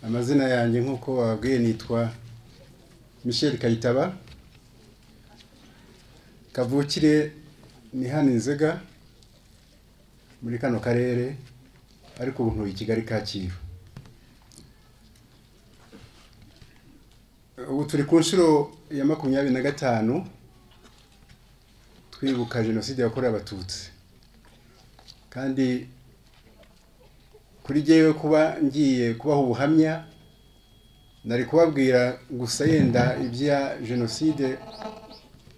amazina yanjye nk'uko bababwiye nitwa michel kayitaba kavukire ni hano inzega muri kano karere ariko ubu ntuye i kigali kacyiru ubu turi ku nshuro ya makumyabiri na gatanu twibuka jenoside yakorewe abatutsi kandi kuri jyewe kuba ngiye kubaha ubuhamya nari kubabwira gusa yenda ibya jenoside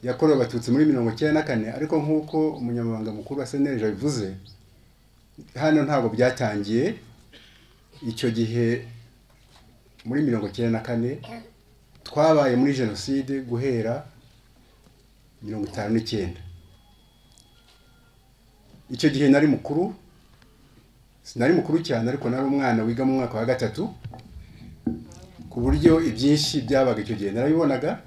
yakorewe abatutsi muri mirongo icyenda na kane ariko nk'uko umunyamabanga mukuru wa seneje abivuze hano ntabwo byatangiye icyo gihe muri mirongo icyenda na kane twabaye muri jenoside guhera mirongo itanu n'icyenda icyo gihe nari mukuru sinari mukuru cyane ariko nari umwana wiga mu mwaka wa gatatu ku buryo ibyinshi byabaga icyo gihe narabibonaga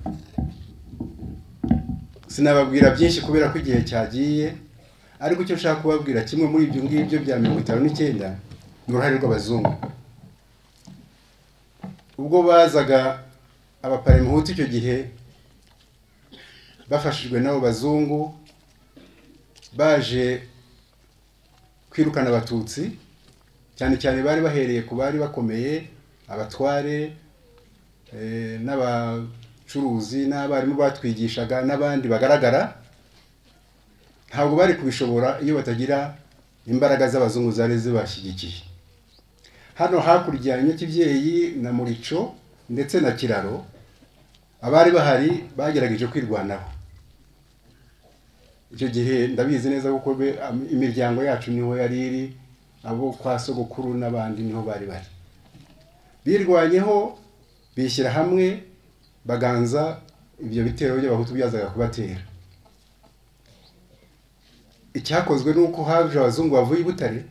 sinababwira byinshi kubera ko igihe cyagiye ariko icyo nshaka kubabwira kimwe muri ibyo ngibyo bya mirongo itanu n'icyenda ni uruhare rw'abazungu ubwo bazaga abaparimuhutu icyo gihe bafashijwe n'abo bazungu baje kwirukana abatutsi cyane cyane bari bahereye ku bari bakomeye abatware n'abacuruzi n'abarimu batwigishaga n'abandi bagaragara ntabwo bari kubishobora iyo batagira imbaraga z'abazungu zari zibashyigikiye hano hakurya ya nyakibyeyi na murico ndetse na kiraro abari bahari bagerageje kwirwanaho icyo gihe ndabizi neza kuko imiryango yacu niho yari iri abo kwa sogokuru n'abandi niho bari bari birwanyeho bishyira hamwe baganza ibyo bitero by'abahutu byazaga kubatera icyakozwe ni uko haje abazungu bavuye i butare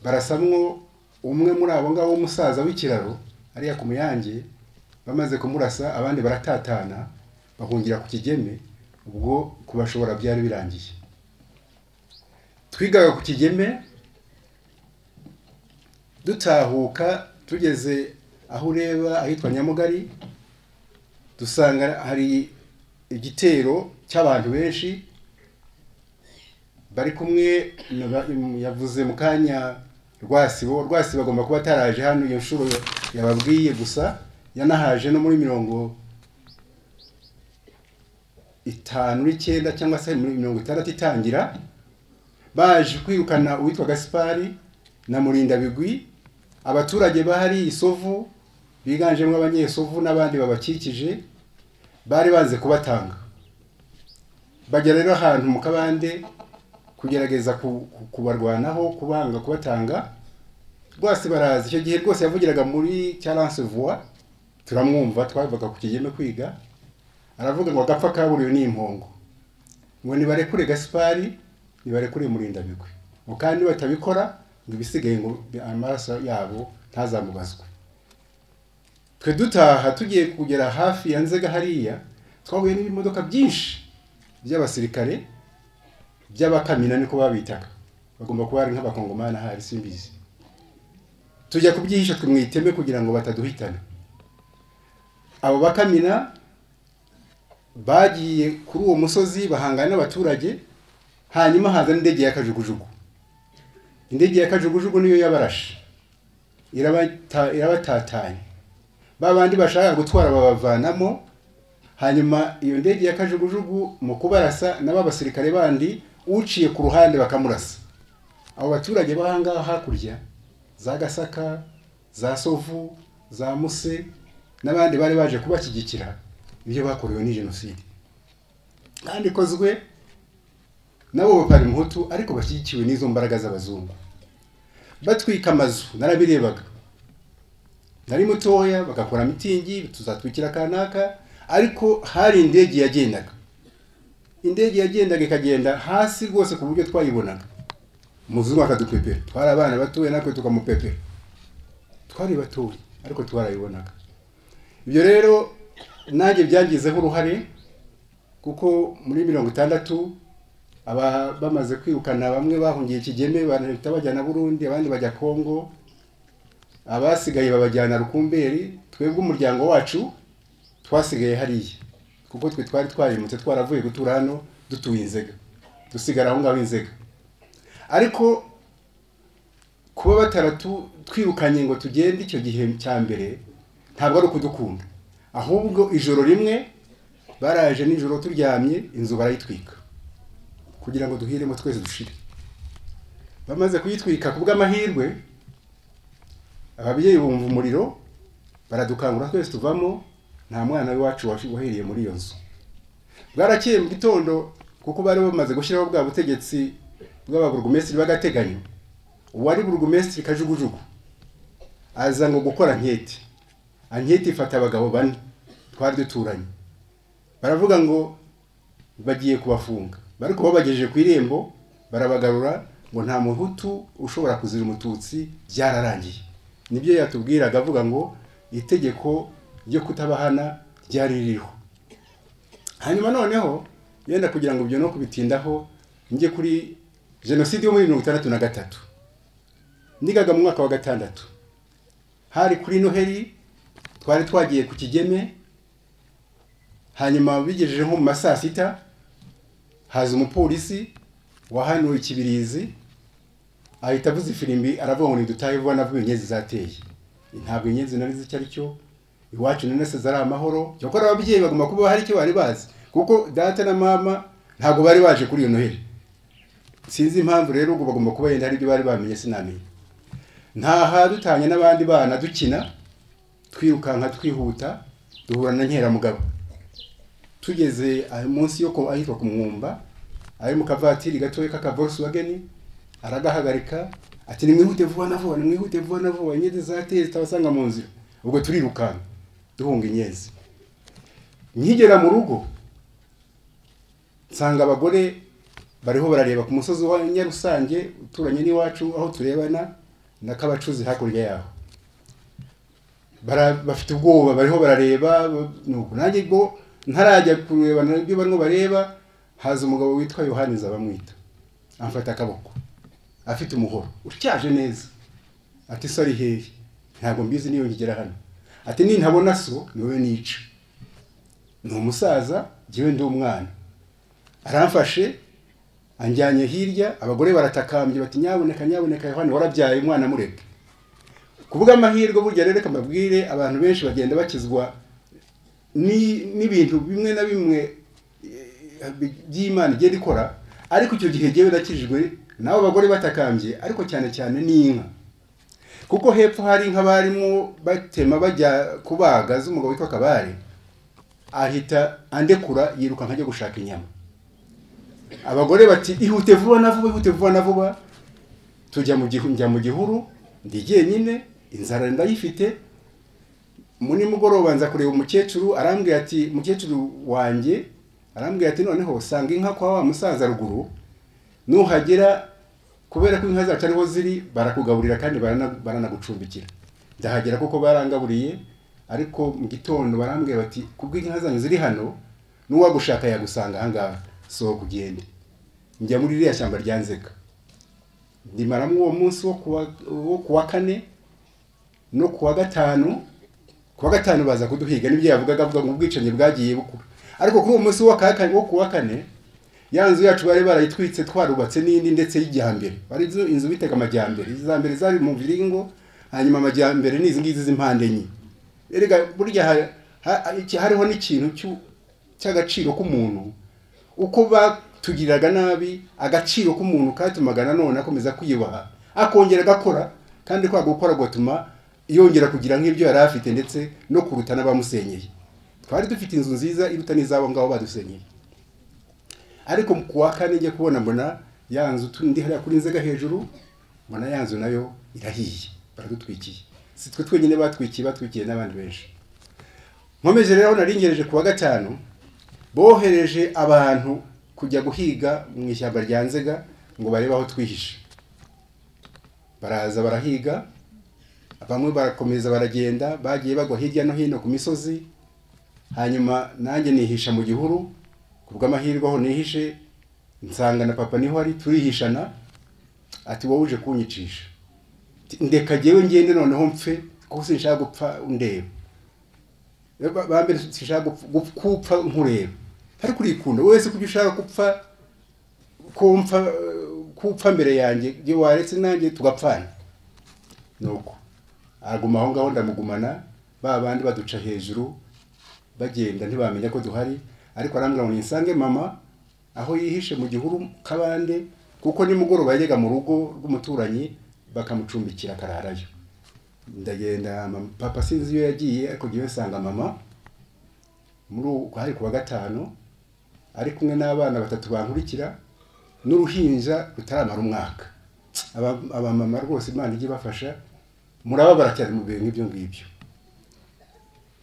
barasamwo umwe muri abo ngabo w'umusaza w'ikiraro ariya ku muyange bamaze kumurasa abandi baratatana bahungira ku kigeme ubwo kubashobora byari birangiye twigaga ku kigeme dutahuka tugeze aho ureba ahitwa nyamugari dusanga hari igitero cy'abantu benshi bari kumwe yavuze mu kanya rwasibo rwasibo agomba kuba ataraje hano iyo nshuro yababwiye gusa yanahaje no muri mirongo itanu n'icyenda cyangwa se muri mirongo itandatu itangira baje kwirukana uwitwa gasipari na murindabigwi abaturage bahari isovu biganjemo abanyesovu n'abandi babakikije bari baze kubatanga bajya rero ahantu mu kabande kugerageza kubarwanaho kubanga kubatanga rwose baraza icyo gihe rwose yavugiraga muri cyaranse vuba turamwumva twavaga ku kigeme kwiga aravuga ngo agapfa kaburiwe ni impongo ngo nibarekure gasipari nibarekure murindabigwi ngo kandi batabikora ngo ibisigaye ngo amaraso yabo ntazamubazwe twe dutaha tugiye kugera hafi ya nzega hariya twahuye n'ibimodoka byinshi by'abasirikare by'abakamina niko babitaga bagomba kuba ari nk'abakongomani ahari simbizi tujya kubyihisha twe mu iteme kugira ngo bataduhitana abo bakamina bagiye kuri uwo musozi bahangana n'abaturage hanyuma haza n'indege ya kajugujugu indege ya kajugujugu niyo yabarashe irabatatanya ba bandi bashaka gutwara babavanamo hanyuma iyo ndege ya kajugujugu mu kubarasa nabo abasirikare bandi uciye ku ruhande bakamurasa abo baturage b'ahangaha hakurya za gasaka za sovu za muse n'abandi bari baje kubashyigikira ibyo bakorewe ni jenoside kandi ikozwe nabo bapara umuhutu ariko bashyigikiwe n'izo mbaraga z'abazungu batwika amazu narabirebaga nari mutoya bagakora mitingi tuzatwikira kanaka ariko hari indege yagendaga indege yagendaga ikagenda hasi rwose ku buryo twayibonaga umuzungu akadupepera twari abana batoya natwe tukamupepera twari batoya ariko twarayibonaga ibyo rero nanjye byangizeho uruhare kuko muri mirongo itandatu bamaze kwirukana bamwe bahungiye ikigeme bahita bajya na burundi abandi bajya kongo abasigaye babajyana rukumberi twebwe umuryango wacu twasigaye hariya kuko twe twari twarimutse twaravuye gutura hano dutuye inzega dusigara aho ngaho inzega ariko kuba bataratu twirukanye ngo tugende icyo gihe cya mbere ntabwo ari ukudukunda ahubwo ijoro rimwe baraje nijoro turyamye inzu barayitwika kugira ngo duhiremo twese dushire bamaze kuyitwika ku bw'amahirwe ababyeyi bumva umuriro baradukangura twese tuvamo nta mwana w'iwacu wahiriye muri iyo nzu bwarakeye mu gitondo kuko bari bamaze gushyiraho bwa butegetsi bw'ababurugumesitiri b'agateganyo uwari burugumesitiri kajugujugu aza ngo gukora nkete anketi ifata abagabo bane twari duturanye baravuga ngo bagiye kubafunga bari babagejeje ku irembo barabagarura ngo nta muhutu ushobora kuzira umututsi byararangiye nibyo yatubwiraga avuga ngo itegeko ryo kutabahana ryari ririho hanyuma noneho yenda kugira ngo ibyo no kubitindaho njye kuri jenoside yo muri mirongo itandatu na gatatu nigaga mu mwaka wa gatandatu hari kuri noheri twari twagiye ku kigeme hanyuma bigejeje nko mu ma saa sita haza umupolisi wahanuye ikibirizi ahita avuza ifirimbi aravuga ngo ntidutahe vuba navuga inyenzi zateye ntabwo inyenzi nari icyo ari cyo iwacu nanese zari amahoro cyakora ababyeyi bagomba kuba hari icyo bari bazi kuko data na mama ntabwo bari baje kuri iyo noheri sinzi impamvu rero ubwo bagomba kuba yenda hari ibyo bari bamenye sinamenye ntaha dutanye n'abandi bana dukina twirukanka twihuta duhura na nkeramugabo tugeze munsi yo ahitwa ku mwumba ari mu kavatiri gatoya k'aka volkswagen aragahagarika ati nimwihute vuba na vuba nimwihute vuba na vuba inyenzi zateye zitabasanga mu nzira ubwo turirukanka duhunga inyenzi nkigera mu rugo nsanga abagore bariho barareba ku musozi wa nyarusange uturanye n'iwacu aho turebana na kabacuzi hakurya yaho bafite ubwoba bariho barareba nanjye bwo ntarajya kurebana ibyo barimo bareba haza umugabo witwa yohaniza bamwita amfata akaboko afite umuhoro utyaje neza ati sori hehe ntabwo mbizi niyo ngigera hano ati nintabona so niwe nica ni umusaza njyewe ndi umwana aramfashe anjyanye hirya abagore baratakambye bati nyaboneka nyaboneka yohani warabyaye umwana mureke kuvuga amahirwe burya rero kamabwire abantu benshi bagenda bakizwa n'ibintu bimwe na bimwe by'imana igenda ikora ariko icyo gihe jyewe nakijwe n'abo bagore batakambye ariko cyane cyane n'inka kuko hepfo hari inka barimo batema bajya kubaga z'umugabo witwa kabare ahita andekura yirukanka ajya gushaka inyama abagore bati ihute vuba na vuba ihute vuba na vuba tujya mu gihuru ndi jyenyine inzara ndayifite muri mugoroba nza kureba umukecuru arambwira ati mukecuru wanjye arambwira ati noneho sanga inka kwa wa musaza ruguru nuhagera kubera ko inka zacu ariho ziri barakugaburira kandi baranagucumbikira ndahagera kuko barangaburiye ariko mu gitondo barambwira bati kubwo inka zanyu ziri hano n'uwagushaka yagusanga ahangaha sohoka ugende njya muri ririya shyamba rya nzega ndimaramo uwo munsi wo ku wa kane no ku wa gatanu ku wa gatanu baza kuduhiga nibyo yavugaga avuga ngo ubwicanyi bwagiye bukura ariko kuri uwo munsi wo ku wa kane ya nzu yacu bari barayitwitse twarubatse n'indi ndetse y'ijyambere wari inzu bitega amajyambere iza mbere zari mu biringo hanyuma amajyambere ni izi ngizi z'impande enye erega burya hariho n'ikintu cy'agaciro k'umuntu uko batugiriraga nabi agaciro k'umuntu katumaga nanone akomeza kwiyubaha akongera agakora kandi kwa gukora gatuma yongera kugira nk'ibyo yari afite ndetse no kuruta n'abamusenyeye twari dufite inzu nziza iruta n'izabo ngabo badusenyeye ariko ku wa kane njya kubona mbona ya nzu ndi hariya kuri inzega hejuru mbona ya nzu nayo irahiye baradutwikiye si twe twenyine batwikiye batwikiye n'abandi benshi nkomeje rero naringereje ku wa gatanu bohereje abantu kujya guhiga mu ishyamba rya nzega ngo barebe aho twihishe baraza barahiga bamwe barakomeza baragenda bagiye bagwa hirya no hino ku misozi hanyuma nanjye nihisha mu gihuru ku bw'amahirwe aho nihishe nsanga na papa niho ari turihishana ati wowe uje kunyicisha ndeka jyewe ngende noneho mpfe kuko sinshaka gupfa ndeba Ba- ba mbere sinshaka gupf- gupf- kupfa nkureba ariko urikunda wese kubyo ushaka gupfa kumpfa eh, kupfa mbere yanjye jye waretse nanjye tugapfana nuko aguma aho ngaho ndamugumana ba bandi baduca hejuru bagenda ntibamenya ko duhari ariko arambwira ngo nisange mama aho yihishe mu gihuru kabande kuko nimugoroba yajyaga mu rugo rw'umuturanyi bakamucumbikira akararayo ndagenda mama- papa sinzi iyo yagiye ariko ngewe nsanga mama muri uku hari ku wa gatanu ari kumwe n'abana batatu bankurikira n'uruhinja rutaramara umwaka Aba- abamama rwose imana ijye ibafasha murababara cyane mu bihe nk'ibyo ngibyo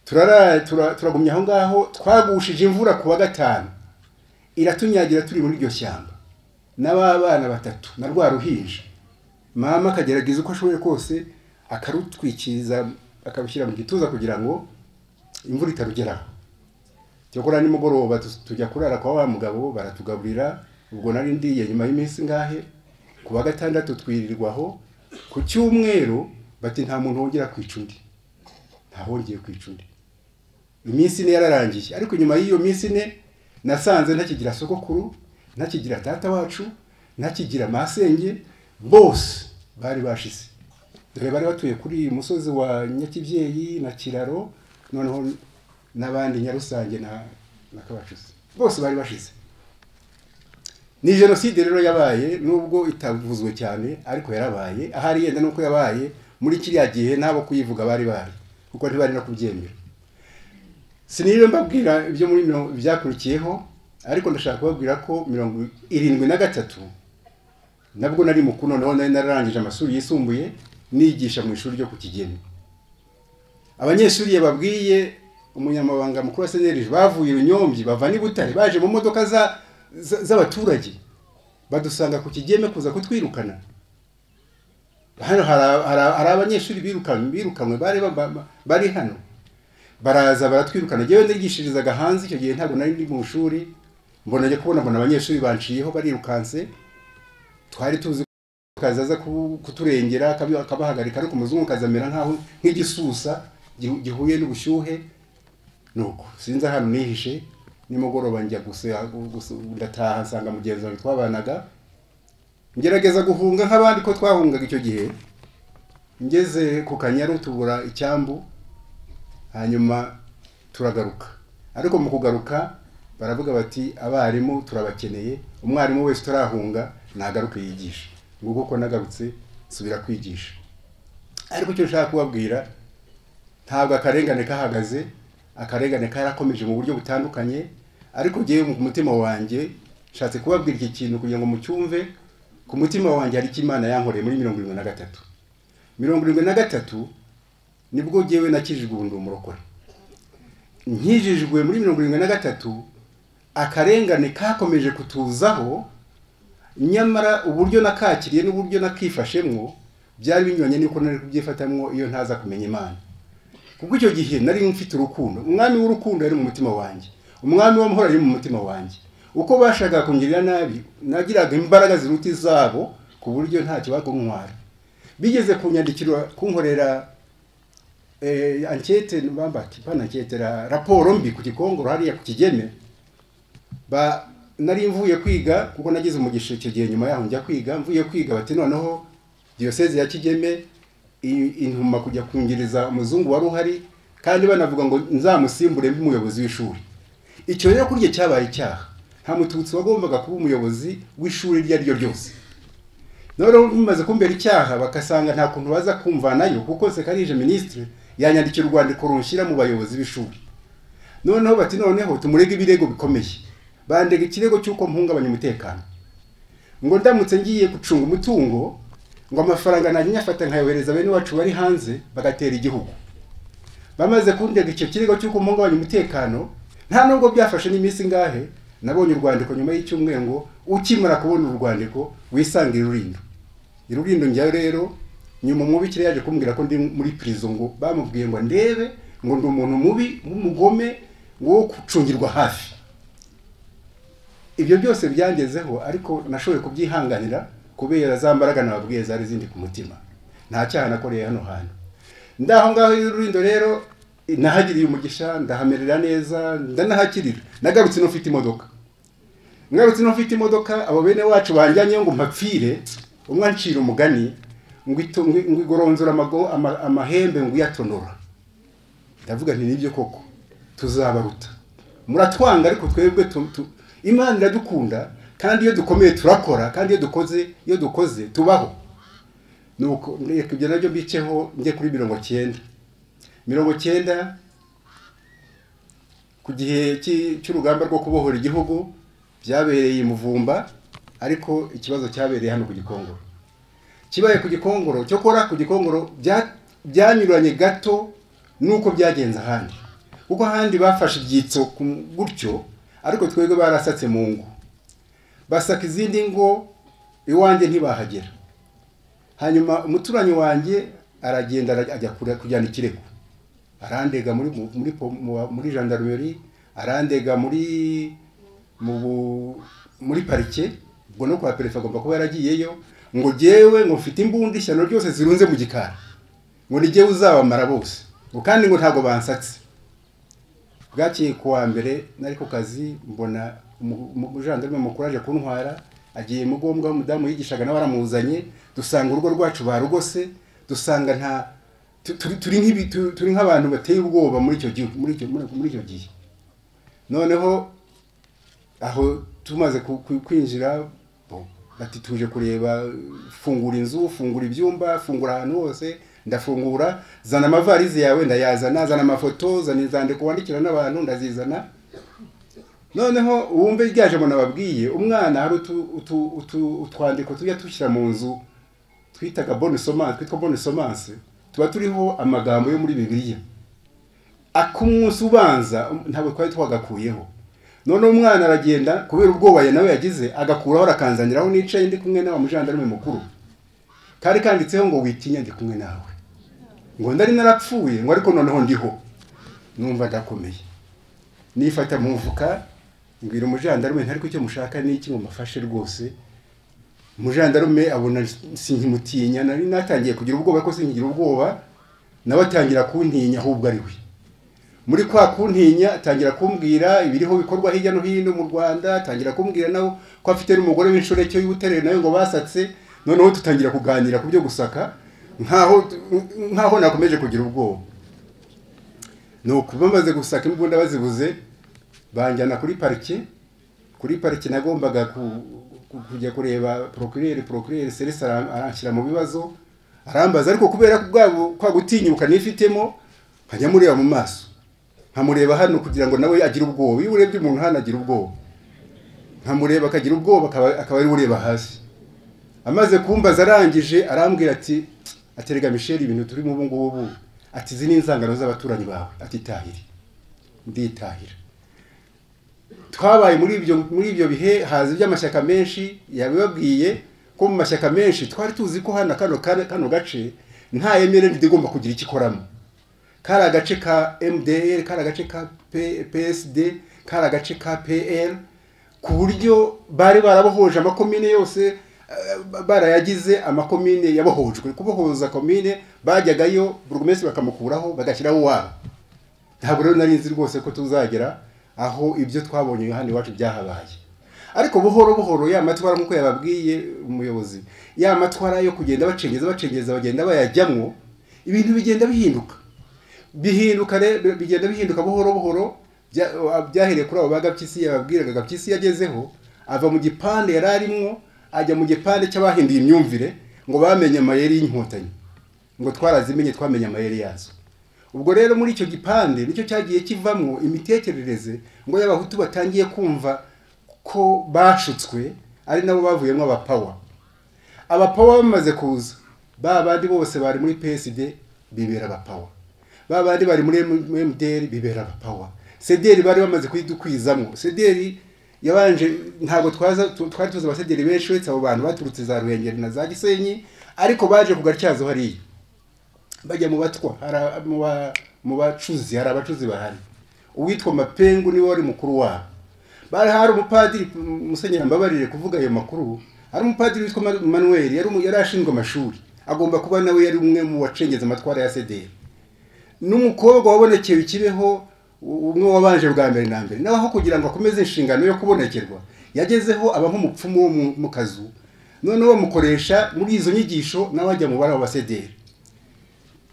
turara tura- turagumya aho ngaho twagushije imvura ku wa gatanu iratunyagira turi muri iryo shyamba n'ababana batatu na rwa ruhinja mama akagerageza uko ashoboye kose akarutwikiriza akarushyira mu gituza kugira ngo imvura itarugeraho cyakora nimugoroba tu- tujya kurara kwa wa mugabo baratugaburira ubwo nari ndiye nyuma y'iminsi ngahe ku wa gatandatu twirirwaho ku cyumweru bati nta muntu wongera kwica undi ntawongeye kwica undi iminsi ine yararangiye ariko nyuma y'iyo minsi ine nasanze ntakigira sogokuru ntakigira data wacu ntakigira masenge bose bari bashize dore bari batuye kuri uyu musozi wa nyakibyeyi na kiraro noneho n'abandi nyarusange na na kabacuzi bose bari bashize ni jenoside rero yabaye nubwo itavuzwe cyane ariko yarabaye ahari yenda nuko yabaye muri kiriya gihe n'abo kuyivuga bari bari kuko ntibari no kubyemera siniriwe mbabwira ibyo muri mirongo byakurikiyeho ariko ndashaka kubabwira ko mirongo irindwi na gatatu nabwo nari mukuru noneho nari nararangije amashuri yisumbuye nigisha mu ishuri ryo ku kigeni abanyeshuri yababwiye umunyamabanga mukuru wa seneri bavuye runyombyi bava n'i butare baje mu modoka za- za- z'abaturage badusanga ku kigeme kuza kutwirukana hano hari a- hari a- hari abanyeshuri birukanwe birukanwe bari baba- bari hano baraza baratwirukana njyewe nigishirizaga hanze icyo gihe ntabwo nari ndi mu ishuri mbona njya kubona mbona abanyeshuri banciyeho barirukanse twari tuzi ko kazi aza ku- kuturengera akabi- akabahagarika ariko umuzungukazi amera nk'aho nk'igisusa gihu- gihuye n'ubushyuhe nuko sinzi ahantu nihishe nimugoroba njya guse guse- ndataha nsanga mugenzi wanjye twabanaga ngerageza guhunga nk'abandi ko twahungaga icyo gihe ngeze ku kanyaru tubura icyambu hanyuma turagaruka ariko mu kugaruka baravuga bati abarimu turabakeneye umwarimu wese utarahunga nagaruke yigisha nguko ko nagarutse nsubira kwigisha ariko icyo nshaka kubabwira ntabwo akarengane kahagaze akarengane karakomeje mu buryo butandukanye ariko ngewe mu mutima wanjye nshatse kubabwira iki kintu kugira ngo mucyumve ku mutima wanjye hari icyo imana yankoreye muri mirongo irindwi na gatatu mirongo irindwi na gatatu nibwo ngewe nakijijwe ubu ndi umurokore nkijijwe muri mirongo irindwi na gatatu akarengane kakomeje kutuzaho nyamara uburyo nakakiriye n'uburyo nakifashemwo byari binyuranye n'uko nari kubyifatamwo iyo ntaza kumenya imana kuko icyo gihe nari mfite urukundo umwami w'urukundo yari mu mutima wanjye umwami w'amahoro yari mu mutima wanjye uko bashakaga kungirira nabi nagiraga imbaraga ziruta izabo ku buryo ntacyo bakuntwara bigeze kunyandikira kunkorera eh, ankete bamba kipana ankete ra- raporo mbi ku gikongoro hariya ku kigeme ba nari mvuye kwiga kuko nagize umugisha icyo gihe nyuma yaho njya kwiga mvuye kwiga bati noneho diyoseze ya kigeme i- intuma kujya kungiriza umuzungu wari uhari kandi banavuga ngo nzamusimbure mbe umuyobozi w'ishuri icyo rero kurya cyabaye icyaha nta mututsi wagombaga kuba umuyobozi w'ishuri iryo ari ryo ryose noneho bimaze kumbera icyaha bakasanga nta kuntu baza kumvanayo kuko sekarije minisitiri yanyandikira urwandiko runshyira mu bayobozi b'ishuri noneho bati noneho tumurege ibirego bikomeye bandega ikirego cy'uko mpungabanya umutekano ngo ndamutse ngiye gucunga umutungo ngo amafaranga najya nyafata nkayohereza bene wacu bari hanze bagatera igihugu bamaze kundega icyo kirego cy'uko mpungabanya umutekano nta nubwo byafashe n'iminsi ingahe nabonye urwandiko nyuma y'icyumweru ngo ukimara kubona urwandiko wisange irurindo irurindo njyayo rero nyuma umubikira yaje kumbwira ko ndi muri prison ngo bamubwiye ngo ndebe ngo ndi umuntu mubi w'umugome ngo wo gucungirwa hafi ibyo byose byangezeho ariko nashoboye kubyihanganira kubera za mbaraga nababwiye zari zindi ku mutima nta cyaha nakoreye hano hantu ndaho ngaho y'ururindo rero nahagiriye umugisha ndahamerera neza ndanahakirira nagarutse n'ufite imodoka ngarutse n'ufite imodoka abo bene wacu banjyanyeyo ngo mpapfire umwe ancira umugani ngo ito- ngo- ngo igoronzora amago- ama- amahembe ngo uyatonora ndavuga nti nibyo koko tuzabaruta muratwanga ariko twebwe tu- tu- imana iradukunda kandi iyo dukomeye turakora kandi iyo dukoze iyo dukoze tubaho nuko reka ibyo nabyo mbiceho njye kuri mirongo cyenda mirongo cyenda ku gihe cy'i- cy'urugamba rwo kubohora igihugu byabereye i muvumba ariko ikibazo cyabereye hano ku gikongoro kibaye ku gikongoro cyo kora ku gikongoro bya- byanyuranye gato n'uko byagenze ahandi kuko ahandi bafashe ibyitso ku- gutyo ariko twebwe barasatse mu ngo basaka izindi ngo iwanjye ntibahagera hanyuma umuturanyi wanjye aragenda arajya- ajya kure- kujyana ikirego arandega muri mu- muri po- mu- muri gendarmerie arandega muri mu bu- muri parike ubwo no kwa perefe agomba kuba yaragiyeyo ngo jyewe ngo mfite imbunda ishyano ryose zirunze mu gikari ngo ni jyewe uzabamara bose ngo kandi ngo ntabwo bansatse bwakeye ku wa mbere nari ku kazi mbona umu- umu- umujandarume mukuru aje kuntwara agiye mu gombwa w'umudamu yigishaga nawe aramuzanye dusanga urugo rwacu barugose dusanga nta tu- turi turi nk'ibi- tu- turi nk'abantu bateye ubwoba muri icyo gihu- muri icyo- muri- muri icyo gihe noneho aho tumaze ku- ku- kwinjira bo, bati tuje kureba fungura inzu fungura ibyumba fungura ahantu hose ndafungura zana amavarizi yawe ndayazana zana amafoto zana inzandiko wandikira n'abantu ndazizana noneho wumve ryaje mbona babwiye umwana hari utu, utu, utu, utwandiko tujya dushyira mu nzu twitaga bonne semence twitwa bonne semence tuba turiho amagambo yo muri bibiliya akumunsi ubanza um, ntabwo twari twagakuyeho none umwana aragenda kubera ubwoba ye nawe yagize agakuraho arakanzaniraho nicaye ndi kumwe n'awa mujandarume mukuru kari kanditseho ngo witinya ndi kumwe nawe ngo ndari narapfuye ngo ariko noneho ndiho numva ndakomeye nifata mu mfuka mbwira umujandarume ntariko icyo mushaka ni iki ngo mafashe rwose umujandarume abona sinkimutinya nari natangiye kugira ubwoba ko sinkigira ubwoba nawe atangira kuntinya ahubwo ari we muri kwa kuntinya atangira kumbwira ibiriho bikorwa hirya no hino mu rwanda atangira kumbwira nawe ko afite n'umugore w'inshoreke y'ubuterere nawe ngo basatse noneho tutangira kuganira ku byo gusaka nkaho nkaho nakomeje kugira ubwoba ni ukuba maze gusaka imbunda bazibuze banjyana kuri parike kuri parike nagombaga ku- ku- kujya kureba procureur procureur Celestin ara- aranshyira mu bibazo arambaza ariko kubera ko bwabo kwa gutinyuka nifitemo nkajya mureba mu maso nkamureba hano kugira ngo nawe agire ubwoba iyo urebye umuntu hano agira ubwoba nkamureba akagira ubwoba akaba- akaba ari we ureba hasi amaze kumbaza arangije arambwira ati ati rega misheli ibintu turimo ubu ngubu ati izi ni inzangano z'abaturanyi bawe ati tahiri nditahira twabaye muri ibyo muri ibyo bihe haza iby'amashyaka menshi yabibabwiye ko mu mashyaka menshi twari tuzi ko hano kano kano, kano gace nta emerende igomba kugira icyo ikoramo kari agace ka MDR kari agace ka P- PSD kari agace ka PL ku buryo bari barabohoje amakomine yose eh, barayagize amakomine yabohojwe kubohoza komine bajyagayo buri wese bakamukuraho bagashyiraho uwabo ntabwo rero nari nzi rwose ko tuzagera aho ibyo twabonye hano iwacu byahabaye ariko buhoro buhoro ya matwara nk'uko yababwiye umuyobozi ya matwara yo kugenda bacengeza bacengeza bagenda bayajyamwo ibintu bigenda bihinduka bihinduka rero bigenda bihinduka buhoro buhoro bya- byahereye kuri abo ba gapyisi yababwiraga gapyisi yagezeho ava mu gipande yari arimwo ajya mu gipande cy'abahinduye imyumvire ngo bamenye amayeri y'inkotanyi ngo twarazimenye twamenye amayeri yazo ubwo rero muri icyo gipande nicyo cyagiye kivamo imitekerereze ngo y'abahutu batangiye kumva ko bashutswe ari nabo bavuyemo abapawa abapawa bamaze kuza ba bandi bose bari muri psd bibera abapawa ba bandi bari muri mdr bibera abapawa sederi bari bamaze kuyidukwizamo sederi yabanje ntabwo twaza tu- twari tuzi abasederi benshi uretse abo bantu baturutse za ruhengeri na za gisenyi ariko baje kugartyazo hariya bajya mu batwa hari a- mu ba- mu bacuzi hari abacuzi bahari uwitwa mapengu niwe wari mukuru wabo bari hari umupadiri musenyeri mbabarire kuvuga ayo makuru hari umupadiri witwa Ma- manuel yari umu- yari ashinzwe amashuri agomba kuba nawe yari umwe mu bacengeza amatwara ya sederi n'umukobwa wabonekeye ikibeho umwe wabanje bwa mbere na mbere nawe aho kugira ngo akomeze inshingano yo kubonekerwa yagezeho aba nk'umupfumu wo mu- mu kazu noneho bamukoresha muri izo nyigisho nawe ajya mu bari abasederi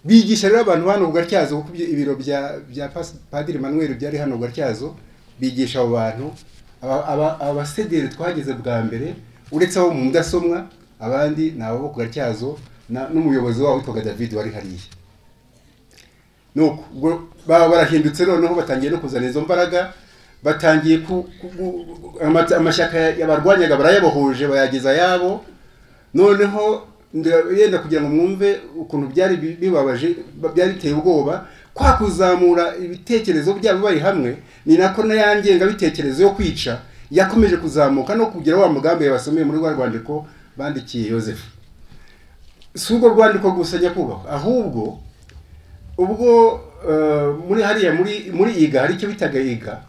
bigisha rero abantu hano bwatyazo kuko ibyo- ibiro bya bya Pas- padiri manuel byari hano bwatyazo bigisha abo bantu Aba- aba- abasederi twageze bwa mbere uretse abo mu mudasomwa abandi ni abo ku gatyazo na- n'umuyobozi wabo witwaga david wari hariya nuko ubwo baba barahindutse noneho batangiye no kuzana izo mbaraga batangiye ku, ku, ku ama- amashyaka yabarwanyaga barayabohoje bayageza ayabo noneho nda- yenda kugira ngo mwumve ukuntu byari bi- bibabaje ba- byari biteye ubwoba kwa kuzamura ibitekerezo byabo bari hamwe ni nako n'ayangengabitekerezo yo kwica yakomeje kuzamuka no kugira wa mugambi yabasomeye muri rwa rwandiko bandikiye yosefu si urwo rwandiko gusa ajya kubahwa ahubwo ubwo eh, muri hariya muri muri iga hari icyo bitaga iga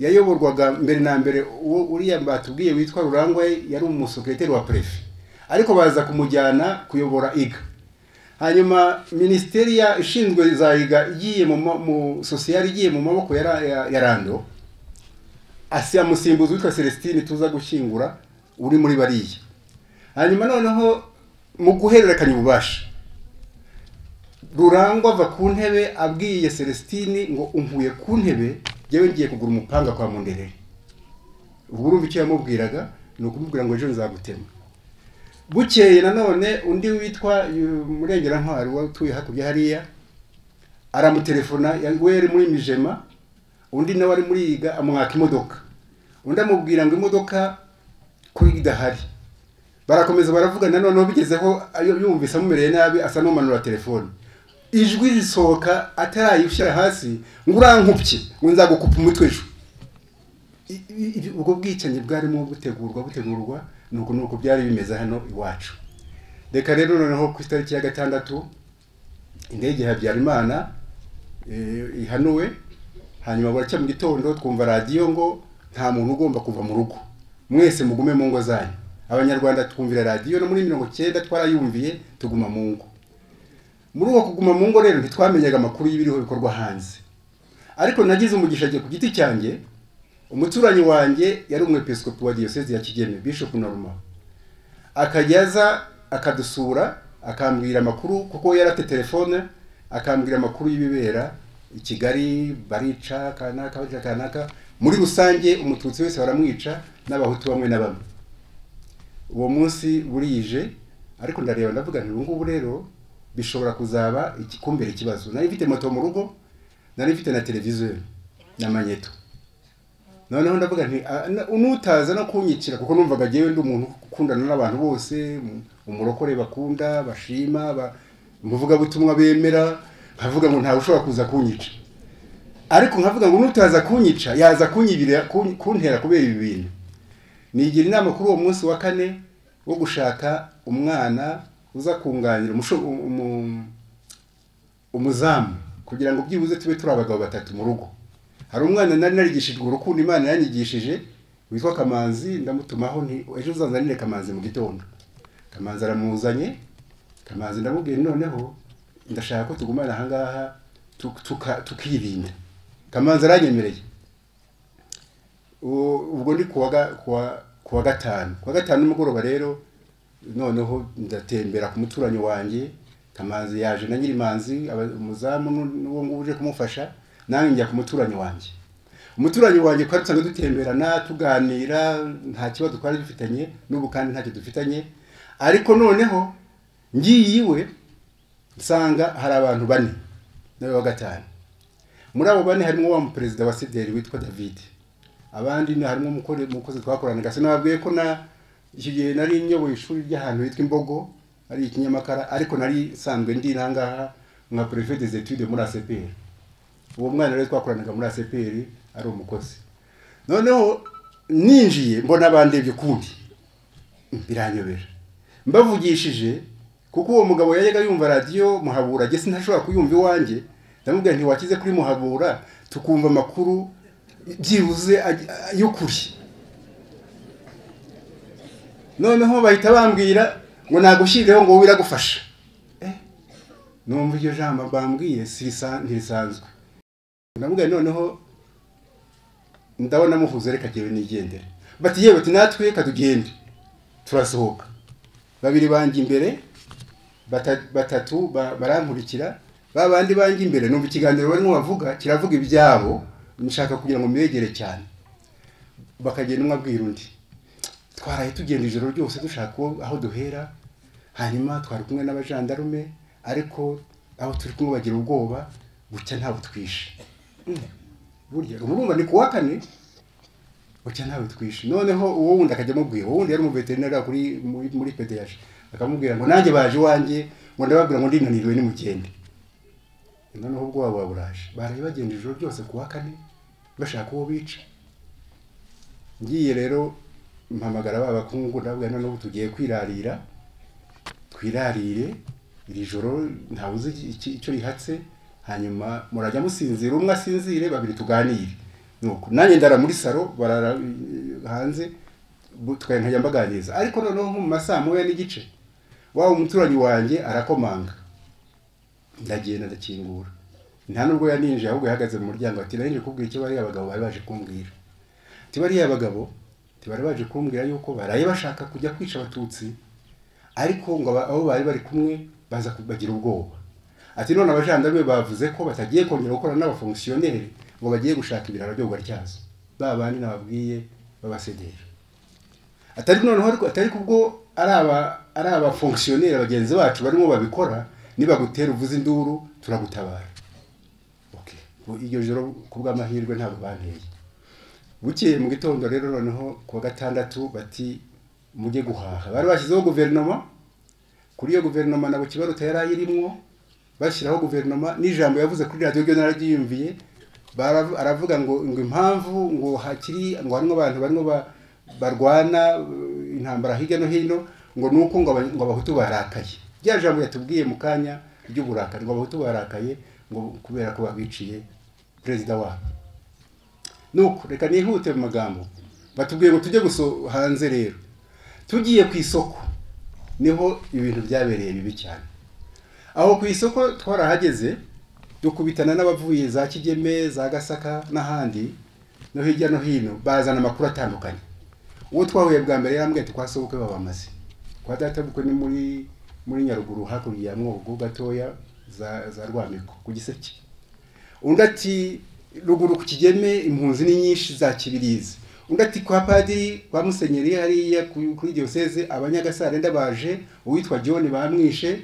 yayoborwaga mbere na mbere uwo uriya batubwiye witwa rurangwa yari umusekreteri wa prefe ariko baza kumujyana kuyobora iga hanyuma minisiteri ya- ishinzwe za iga igiye mu ma- mu sosiyali igiye mu maboko ya, Ra- ya, ya rando asi amusimbuzi witwa celestine tuza gushyingura uri muri bariya hanyuma noneho mu guhererekanya ububasha rurangwa ava ku ntebe abwiye celestine ngo unkuye ku ntebe njyewe ngiye kugura umupanga kwa munderere ubwo urumva icyo yamubwiraga ni ukumubwira ngo ejo nzagutema bukeye nanone undi witwa yu- murengerankari uba utuye hakurya hariya aramutelefona ya- we yari muri mijema undi nawe ari muri yiga amwaka imodoka undi amubwira ngo imodoka ko idahari barakomeza baravugana noneho bigezeho ayo yumvise amumereye nabi asa n'umanura telefone ijwi risohoka atarayishyira hasi ngo urankupye ngo nzagukupa umutwe ejo I- i- i- ubwo bwicanyi bwarimo butegurwa butegurwa nuko nuko byari bimeze hano iwacu reka rero noneho ku itariki ya gatandatu indege ya habyarimana eh, ihanuwe hanyuma buracya mu gitondo twumva radiyo ngo nta muntu ugomba kuva mu rugo mwese mugume mu ngo zanyu abanyarwanda twumvira radiyo no muri mirongo cyenda twarayumviye tuguma mu ngo muri uwo kuguma mu ngo rero ntitwamenyaga amakuru y'ibiriho bikorwa hanze ariko nagize umugisha njye ku giti cyanjye umuturanyi wanjye yari umwepiskopi wa diyosezi ya kigeme bishop norma akajya aza akadusura akambwira amakuru kuko yari afite telefone akambwira amakuru y'ibibera i kigali barica kanaka barica kanaka muri rusange umututsi wese baramwica n'abahutu bamwe na bamwe uwo munsi burije ariko ndareba ndavuga nti ubu ngubu rero bishobora kuzaba ikikumbera ikibazo nari mfite moto mu rugo nari mfite na televiziyo na manyeto noneho ndavuga nti "Ah, na- unutaza no kunyicira kuko numvaga njyewe ndi umuntu ukundana n'abantu bose um- umurokore bakunda bashima ba- umuvugabutumwa bemera nkavuga ngo ntawe ushobora kuza kunyica ariko nkavuga ngo unutaza kunyica yaza kunyibira kun- kuntera kubera ibi bintu nigira inama kuri uwo munsi wa kane wo gushaka umwana uza kunganira umusho- umu- umuzamu kugira ngo byibuze tube turi abagabo batatu mu rugo hari umwana nari narigishijwe urukundo imana yanyigishije witwa kamanzi ndamutumaho nti ejo uzazanire kamanzi mu gitondo kamanzi aramuzanye kamanzi ndamubwira noneho ndashaka ko tugumana ahangaha tu- tuka- tukirinda kamanzi aranyemereye U- ubwo ni kuwa ga- kuwa- kuwa gatanu kuwa gatanu nimugoroba rero noneho ndatembera ku muturanyi wanjye kamanzi yaje na nyirimanzi aba- umuzamu nu- n'uwo nguwo uje kumufasha nanjye njya ku muturanyi wanjye umuturanyi wanjye twari dusanzwe dutemberana tuganira nta kibazo twari dufitanye n'ubu kandi ntacyo dufitanye ariko noneho ngiye iwe nsanga hari abantu bane nawe wa gatanu muri abo bane harimo wa muperezida wa sederi witwa david abandi ni harimo umukore- umukozi twakoranaga sinababwiye ko na icyo gihe nari nyoboye ishuri ry'ahantu hitwa imbogo ari ikinyamakara ariko nari nsanzwe ndi nangaha nka prefe des etudes muri acpr uwo mwana rero twakoranaga muri acpr ari umukozi noneho ninjiye mbona bandebye ukundi biranyobera mbavugishije kuko uwo mugabo yajyaga yumva radiyo muhabura jye sinashobora kuyumva iwanjye ndamubwira nti wakize kuri muhabura tukumva amakuru byibuze aj- y'ukuri noneho bahita bambwira ngo nagushyirireho ngo wowe iragufasha numva iryo jambo bambwiye sirisa- ntirisanzwe ndavuga noneho ndabona muhuze reka jyewe nigendere bati yewe ati natwe reka tugende turasohoka babiri banjye imbere bata- batatu ba- barankurikira ba bandi banjye imbere numva ikiganiro barimo bavuga kiravuga ibyabo nshaka kugira ngo mbegere cyane bakagenda umwe abwira undi twaraye tugenda ijoro ryose dushaka uwo- aho duhera hanyuma twari kumwe n'abajandarume ariko aho turi kumwe bagira ubwoba bucya ntawe twishe burya urumva ni ku wa kane bucya ntawe twishe noneho uwo wundi akajya amubwira uwo wundi yari umuveterineri kuri muri, muri pedeyaje akamubwira ngo nanjye baje iwanjye ngo ndababwira ngo ndinaniriwe nimugende noneho ubwoba buba buraje baraye bagenda ijoro ryose ku wa kane bashaka uwo bica ngiye rero mpamagara ba bakungu ndabwira none ubu tugiye kwirarira twirarire iri joro ntawe uzi iki- iki- icyo rihatse hanyuma murajya musinzira umwe asinzire babiri tuganire nuko nanjye ndara muri saro barara eh, hanze bu- tukaye nkajya mbaganiriza ariko noneho nko mu masaa moya n'igice waba umuturanyi wanjye arakomanga ndagenda ndakingura nta nubwo yaninjiye ahubwo yahagaze mu muryango ati narinje kubwira icyo bariya abagabo bari baje kumbwira ati bariya abagabo bari baje kumbwira yuko baraye bashaka kujya kwica abatutsi ariko ngo aba- abo bari bari kumwe baza kubagira ubwoba ati none abajandarume bavuze ko batagiye kongera gukorana n'abafonkisiyoneri ngo bagiye gushaka ibiraro byo gutyazo ba bandi nababwiye b'abasederi atari noneho ariko atari kubwo ari aba ari abafonkisiyoneri bagenzi bacu barimo babikora nibagutera uvuze induru turagutabara okay Bo- iryo joro ku bw'amahirwe ntabwo banteye bukeye mu gitondo rero noneho ku wa gatandatu bati mujye guhaha bari bashyizeho guverinoma kuri iyo guverinoma nabo kibaruta yari ayirimo bashyiraho guverinoma n'ijambo yavuze kuri radiyo ryo nararyiyumviye baravu- aravuga ngo ngo impamvu ngo hakiri ngo harimo abantu barimo ba- barwana uh, intambara hirya no hino ngo ni uko ngo aba- ngo abahutu barakaye rya jambo yatubwiye mu kanya ry'uburakari ngo abahutu barakaye ngo kubera ko babiciye perezida wabo nuko reka nihute mu magambo batubwiye ngo tujye guso hanze rero tugiye ku isoko niho ibintu byabereye bibi cyane aho ku isoko twarahageze dukubitana n'abavuye za kigeme za gasaka n'ahandi no hirya no hino bazana amakuru atandukanye uwo twahuye bwa mbere yambwiye ati kwa sobukwe babamaze kwa databukwe ni muri muri nyaruguru hakurya ya mwogo gatoya za, za rwamiko ku giseke undi ati ruguru ku kigeme impunzi ni nyinshi za kibirizi undi ati kwa padiri kwa musenyeri hariya ku- kuri diyoseze abanyagasare ndabaje uwitwa john bamwishe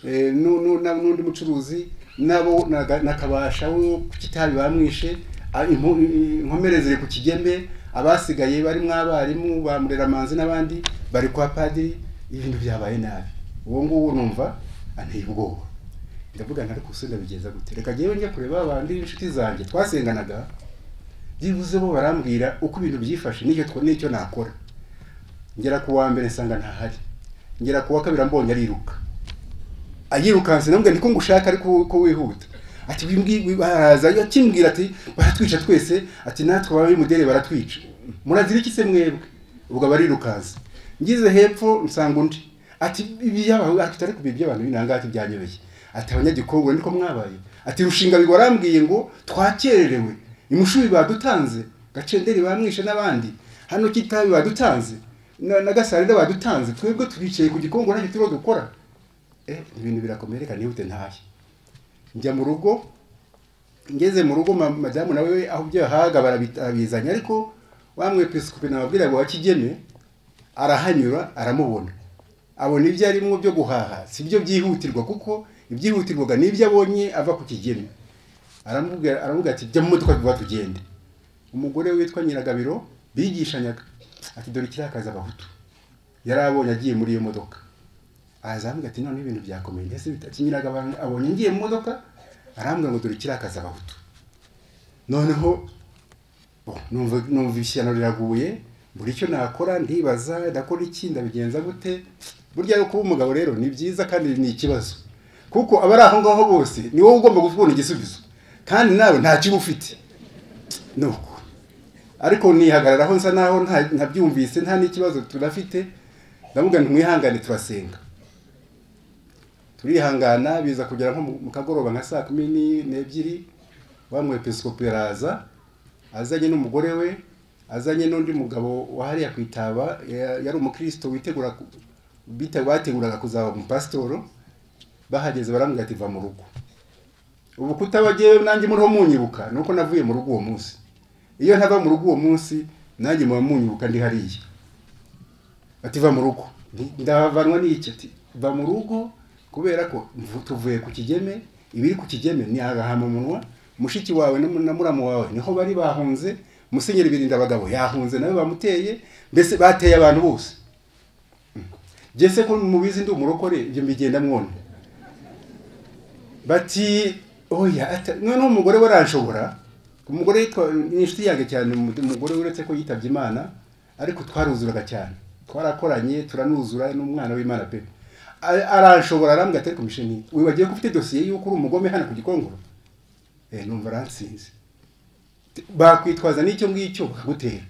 eh, nu- nu- na- n'undi mucuruzi nabo na Ga- na kabasha wo ku kitabi bamwishe a- impu- i- inkomere ziri ku kigeme abasigaye barimo abarimu ba mureramanzi n'abandi bari kwa padiri ibintu byabaye nabi uwo nguwo numva anteye ubwoba ndavuga nta ariko se ndabigeza gute reka njyewe njya kureba abandi b'inshuti zanjye twasenganaga byibuze bo barambwira uko ibintu byifashe n'icyo two- n'icyo nakora ngera ku wa mbere nsanga ntahari ngera ku wa kabiri ambonye ariruka ayirukanse namubwira niko ngushaka ariko wowe ko wihuta ati wimbwi- wi- araza akimbwira ati baratwica twese ati natwe ababimudere baratwica murazira iki se mwebwe ubwo abarirukanse ngize hepfo nsanga undi ati iby'abantu atari kubi iby'abantu binanga ati byanyobeye ati abanyagikobwa niko mwabaye ati rushinga bigwa arambwiye ngo twakererewe imushubi badutanze gacenderi bamwishe n'abandi hano kitabi badutanze na, na gasarida badutanze twebwe twicaye ku gikongo ntacyo turimo dukora eh, ibintu birakomereka nihute ntahe njya mu rugo ngeze mu rugo ma- madamu nawe we aho ibyo yahaga barabi- barabizanye ariko wa mwepiskopi nababwira ngo wa kigeme arahanyura aramubona abona ibyo arimo byo guhaha si byo byihutirwa kuko ibyihutirwaga ni ibyo abonye ava ku kigeme aramubwira aravuga ati jya mu modoka vuba tugende umugore witwa nyiragabiro bigishanyaga ati dore kirakaza abahutu yari abonye agiye muri iyo modoka arazambwira ati none ibintu byakomeye ndetse bitakinyiraga abantu abonye ngiye mu modoka arambwira ngo dore kirakaza abahutu noneho bo, numva numva ishyano riraguye buri icyo nakora ndibaza ndakora iki ndabigenza gute burya yo kuba umugabo rero ni byiza kandi ni ikibazo kuko abari aho ngaho bose ni wowe ugomba kubona igisubizo kandi nawe nta kiba ufite nuko ariko nihagararaho nsa naho nta- ntabyumvise nta n'ikibazo turafite ndavuga nti mwihangane turasenga turihangana biza kugera nko mu- mu kagoroba nka saa kumi ni- n'ebyiri wa mwepiskopi araza azanye n'umugore we azanye n'undi mugabo wahariya ku itaba ya- yari umukristo witegura ku- bite- bateguraga kuzaba umupasitoro bahageze barambwira ati va mu rugo ubu kutabagewe nanjye muriho munyibuka ni uko navuye mu rugo uwo munsi iyo ntava mu rugo uwo munsi nanjye muba munyibuka ndi hariya ati va mu rugo Nti, ndavanwa n'iki ati va mu rugo kubera ko mvu- tuvuye ku kigeme ibiri ku kigeme ni agahamumunwa mushiki wawe na mu- na muramu wawe niho bari bahunze musenyeri birinda abagabo yahunze nawe bamuteye mbese bateye abantu bose jese ko mubizi ndi umurokore ibyo mbigenda mwone bati oya ata- noneho umugore we aranshobora umugore yitwa ni inshuti yanjye cyane umu- umugore uretse ko yitabye imana ariko twaruzuraga cyane twarakoranye turanuzura n'umwana w'imana pe A- aranshobora arambwira ati ariko misheni wibagiwe ko ufite dosiye y'uko uri umugome hano ku gikongoro eh numva aransinze bakwitwaza n'icyo ngicyo bakagutera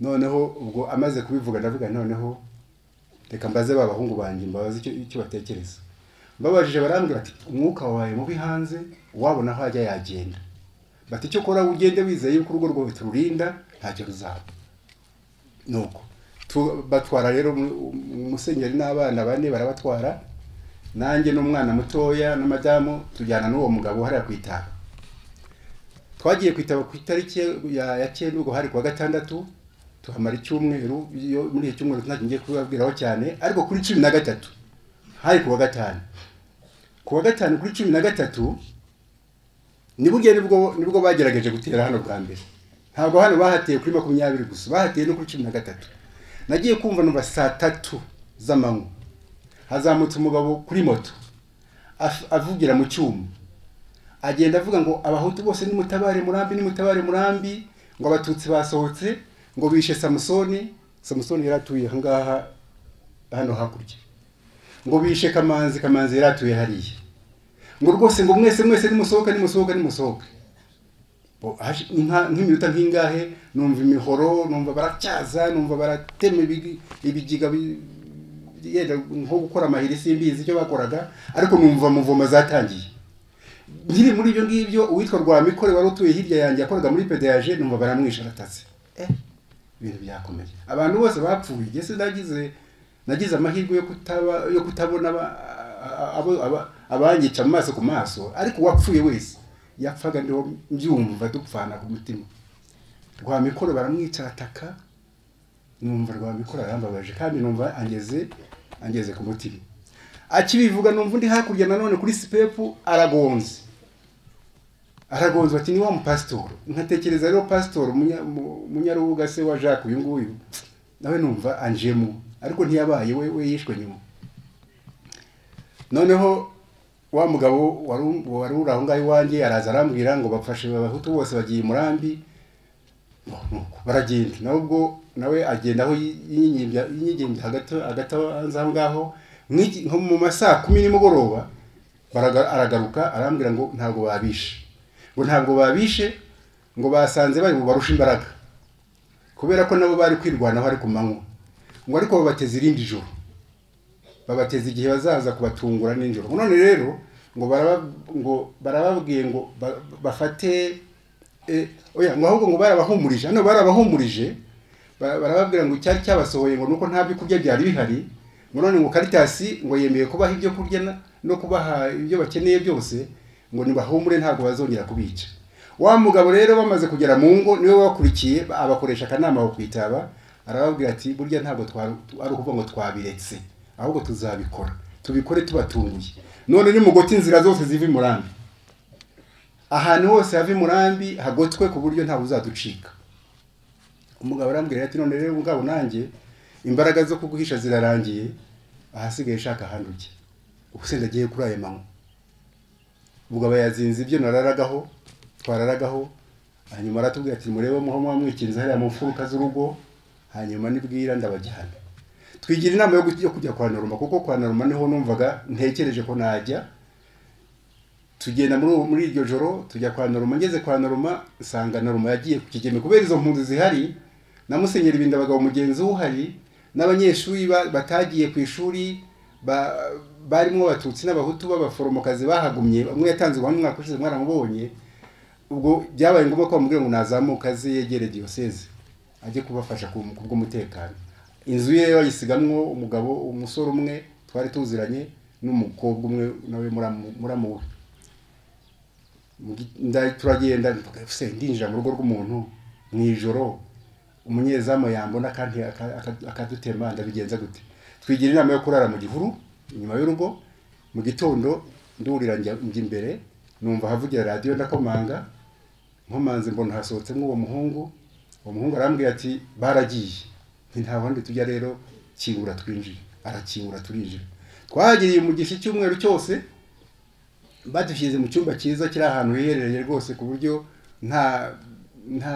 noneho ubwo amaze kubivuga ndavuga noneho reka mbaze ba bahungu banjye mbabaze icyo icyo batekereza mbabajije barambwira ati umwuka wawe mubi hanze uwabona aho ajya yagenda bati icyo ukora ugende wizeye yuko urugo rwawe tururinda ntacyo ruzaba nuko tu- batwara rero umu- umusenyeri n'abana bane barabatwara nanjye n'umwana mutoya na madamu tujyana n'uwo mugabo hariya ku itaba twagiye ku itaba ku itariki ya ya cyenda ubwo hari kuwa gatandatu tuhamara icyumweru iyo muri iki cyumweru ntacyo ngiye kubabwiraho cyane ariko kuri cumi na gatatu hari kuwa gatanu kuwa gatanu kuri cumi na gatatu ni burya nibwo nibwo bagerageje gutera hano bwa mbere ntabwo hano bahateye kuri makumyabiri gusa bahateye no kuri cumi na gatatu nagiye kumva numva saa tatu z'amanywa hazamutse umugabo kuri moto af- avugira mu cyuma agenda avuga ngo abahutu bose nimutabare murambi nimutabare murambi ngo abatutsi basohotse ngo bishe samusoni samusoni yari atuye aha ngaha hano hakurya ngo bishe kamanzi kamanzi yari atuye hariya ngo rwose ngo mwese mwese nimusohoke nimusohoke nimusohoke Bo- haje inka- nk'iminota nk'ingahe numva imihoro numva baracyaza numva baratema ibigi- ibigiga bi- yenda nko gukora amahiri simbizi icyo bakoraga ariko numva muvoma zatangiye nkiri muri ibyo ngibyo uwitwa rwamikore wari utuye hirya yanjye yakoraga muri pedayaje numva baramwishe aratatse Eh, ibintu byakomeye abantu bose bapfuye ngese nagize nagize amahirwe yo kutaba yo kutabona aba- abo- aba- abanyica mu maso ku maso ariko uwapfuye wese yapfaga ndiho mbyumva dupfana ku mutima rwamikoro baramwica arataka numva rwamikoro arambabaje kandi numva angeze angeze ku mutima akibivuga numva undi hakurya nanone kuri sipepu aragonze aragonze bati ni wa mupasitoro nkatekereza rero pasitoro munya- mu- munyarubuga se wa jacques uyu nguyu nawe numva anjemo ariko ntiyabaye we we yishwe nyuma noneho wa mugabo wari u- wari uri aho ngaho iwanjye araza arambwira ngo bafashe abahutu bose bagiye i murambi ngo nuko baragenda nabwo nawe agenda aho yinyimbya yinyimbya hagati hagati abanza aho ngaho Nk'iki- nko mu masaa kumi nimugoroba baraga- aragaruka arambwira ngo ntabwo babishe ngo ntabwo babishe ngo basanze bari bubarushe imbaraga kubera ko nabo bari kwirwanaho ari ku manywa ngo ariko babateze irindi joro babateza igihe bazaza kubatungura nijoro ngo none rero ngo baraba ngo barababwiye ngo ba- bafate eh, oya ngo ahubwo ngo barabahumurije hano barabahumurije ba- barababwira ngo icyari cyabasohoye ngo nuko nta byo kurya byari bihari ngo none ngo karitasi ngo yemeye kubaha ibyo kurya na- no kubaha ibyo bakeneye byose ngo nibahumure ntabwo bazongera kubica wa mugabo rero bamaze kugera mu ngo niwe wakurikiye abakoresha akanama ko kwitaba arababwira ati burya ntabwo twa- ari ukuvuga ngo twabiretse ahubwo tuzabikora tubikore tubatunguye none nimugoti inzira zose ziva i murambi ahantu hose hava imurambi hagotwe ku buryo ntawe uzaducika umugabo arambwira ati none rero mugabo nanjye imbaraga zo kuguhisha zirarangiye ahasigaye shaka ahandi ujya ubwo se ndagiye kuri ayo manywa umugabo yazinze ibyo nararagaho twararagaho hanyuma aratubwira ati murebe muho muba mwikinze hariya mu mfuruka z'urugo hanyuma nibwira ndabajyana twigira inama yo kujya- yo kujya kwa noroma kuko kwa noroma niho numvaga ntekereje ko najya tugenda muri uwo- muri iryo joro tujya kwa noroma ngeze kwa noroma nsanga noroma yagiye ku kigeme kubera izo mpunzi zihari na musenyeri bindabagabo mugenzi we uhari n'abanyeshuri ba- batagiye ku ishuri ba- barimo abatutsi n'abahutu b'abaforomokazi bahagumye umwe yatanze ubuhamya umwaka ushize mwaramubonye ubwo byabaye ngombwa ko bamubwira ngo nazamuka aze yegere diyoseze ajye kubafasha ku ku bw'umutekano inzu ye bayisigamwo umugabo umusore umwe twari tuziranye n'umukobwa umwe nawe muramu- muramuwe Nda- turagenda mvuga, "Ese ndinjira mu rugo rw'umuntu mu ijoro umunyezamu yambona kandi aka- aka- akadutema ndabigenza gute twigira inama yo kurara mu gihuru inyuma y'urugo mu gitondo ndurira njya njya imbere numva havugira radiyo ndakomanga nkomanze mbona hasohotsemo uwo muhungu uwo muhungu arambwira ati baragiye nti nta wundi tujya rero kingura twinjire arakingura turinjira twahagiriye umugisha icyumweru cyose badushyize mu cyumba cyiza kiri ahantu hiherereye rwose ku buryo nta nta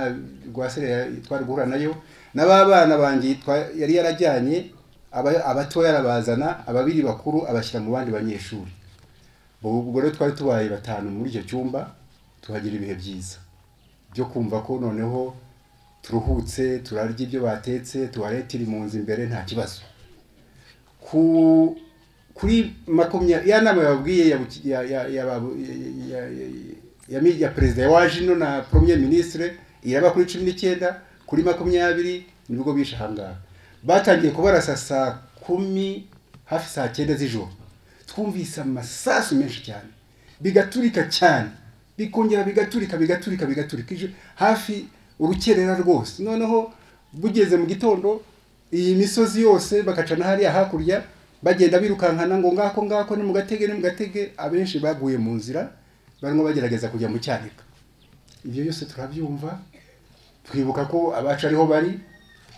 rwasire twari guhura nayo na ba bana banjye twa- yari yarajyanye aba- abatoya arabazana ababiri bakuru abashyira mu bandi banyeshuri Ubu- ubwo rero twari tubaye batanu muri icyo cyumba tuhagira ibihe byiza byo kumva ko noneho turuhutse turarya ibyo batetse tuwarete iri mu nzu imbere nta kibazo ku kuri makumyabiri ya nama yababwiye ya buki- ya- ya- yababu- ya- ya- ya- ya mi- ya perezida ya waje ino na premier ministre iraba kuri cumi n'icyenda kuri makumyabiri nibwo bishe ahangaha batangiye kubarasa saa kumi hafi saa cyenda z'ijoro twumvise amasasu menshi cyane bigaturika cyane bikongera bigaturika bigaturika bigaturika ije hafi urukerera rwose noneho bugeze mu gitondo iyi misozi yose bagaca na hariya hakurya bagenda birukankana ngo ngako ngako ni mu gatege ni mu gatege abenshi baguye mu nzira barimo bagerageza kujya mu cyanika ibyo byose turabyumva twibuka ko abacu ariho bari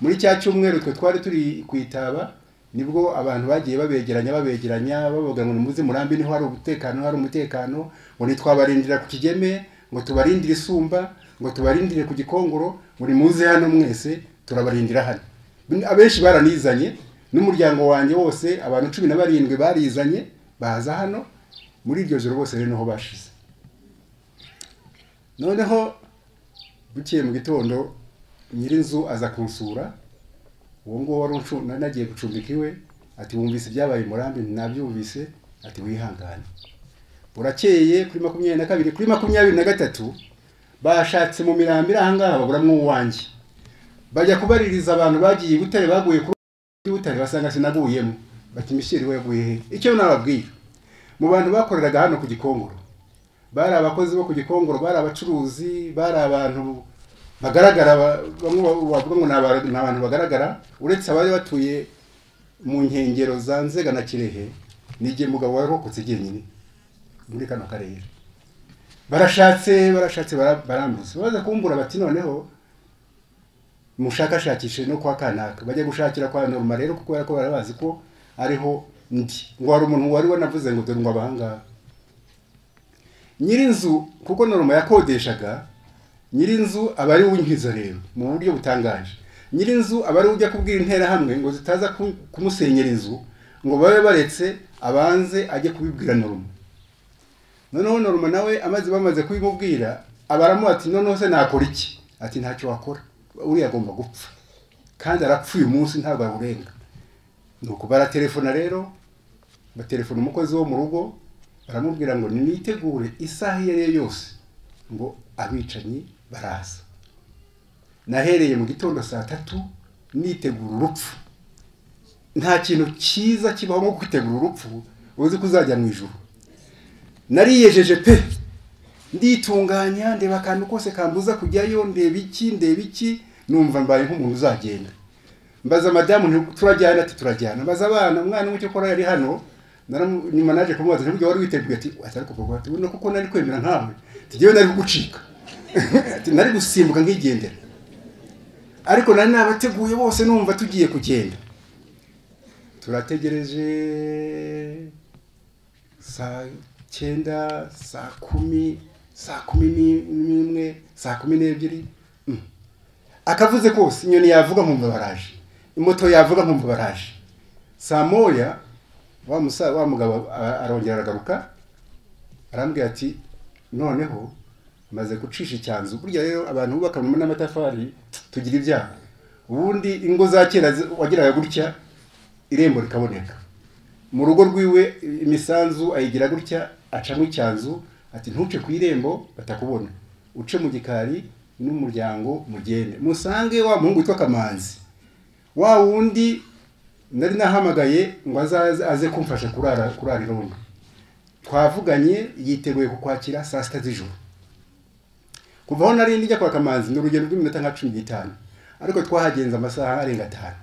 muri cya cyumweru twe twari turi ku itaba nibwo abantu bagiye babegeranya babegeranya bavuga ngo nimuze murambi niho hari umutekano hari umutekano ngo ntitwabarindira ku kigeme ngo tubarindire isumba ngo tubarindire ku gikongoro ngo nimuze hano mwese turabarindira hano abenshi baranizanye n'umuryango wanjye wose abantu cumi na barindwi barizanye baza hano muri iryo joro bose rero niho bashize noneho bukeye mu gitondo nyirinzu aza kunsura uwo nguwo wari uncu- nari nagiye gucumbika iwe ati wumvise ibyabaye i murambi nabyumvise ati wihangane burakeye kuri makumyabiri na kabiri kuri makumyabiri na gatatu bashatse mu mirambi iri ahangaha baburamo uwanjye bajya kubaririza abantu bagiye i butare baguye kuri butare basanga sinaguyemo bati misheri we yaguye he icyo nababwira mu bantu bakoreraga hano ku gikongoro bari abakozi bo ku gikongoro bari abacuruzi bari abantu bagaragara ba- bamwe ba- bavuga ngo ni aba- ni abantu bagaragara uretse abari batuye mu nkengero za nzega na kirehe ni igihe mugabo warokotse jyenyine muri kano karere barashatse barashatse bara- barambuza baza kumbura bati noneho mushakashakishe no kwa kanaka bajya gushakira kwa norma rero kuko kubera ko barabazi ko ariho ndi ngo hari umuntu wari wanavuze ngo dore ngo abahangaha nyirinzu kuko norma yakodeshaga nyirinzu aba ari uw'inkiza rero mu buryo butangaje nyirinzu aba ari ujya kubwira interahamwe ngo zitaza ku- kumusenyera inzu ngo babe baretse abanze ajye kubibwira norma noneho norma nawe amaze bamaze kubimubwira abaramuha ati noneho se nakora iki ati ntacyo wakora uriya agomba gupfa kandi arapfuye umunsi ntabwo awurenga ni uko baratelefona rero batelefona umukozi wo mu rugo baramubwira ngo nitegure isaha iyo ari yo yose ngo abicanyi baraza nahereye mu gitondo saa tatu nitegura urupfu nta kintu cyiza kibaho nko kwitegura urupfu uzi ko uzajya mu ijoro nariyejeje pe nditunganya ndeba akantu kose kambuza kujyayo ndeba iki ndeba iki numva mbaye nk'umuntu uzagenda mbaza madamu nti turajyana ati turajyana mbaza abana umwana umwe cyokora yari hano naramu- nyuma naje kumubaza ntibyo wari witeguye ati ati ariko koko ati "Buno kuko nari kwemera nkawe ati jyewe nari kugucika ati nari gusimbuka nkigendera ariko nari nabateguye bose numva tugiye kugenda turategereje saa cyenda saa kumi saa kumi ni- n'imwe saa kumi n'ebyiri Mm. akavuze kose inyoni yavuga nkumva baraje imoto yavuga nkumva baraje saa moya wa musa wa mugabo a- arongera aragaruka arambwira ati noneho maze gucisha icyanzu burya rero abantu bubaka mu n'amatafari tugira ibyaha ubundi ingo za kera zi- wagiraga gutya irembo rikaboneka mu rugo rwiwe imisanzu ayigira gutya acamo icyanzu ati ntuce ku irembo batakubona uce mu gikari n'umuryango mugende musange wa muhungu witwa kamanzi wa wundi nari nahamagaye ngo azaze aze kumfasha kurara kurara irondo twavuganye yiteguye kukwakira saa sita z'ijoro kuva aho nari njya kwa kamanzi ni urugendo rw'iminota nka cumi n'itanu ariko twahagenze amasaha arenga atanu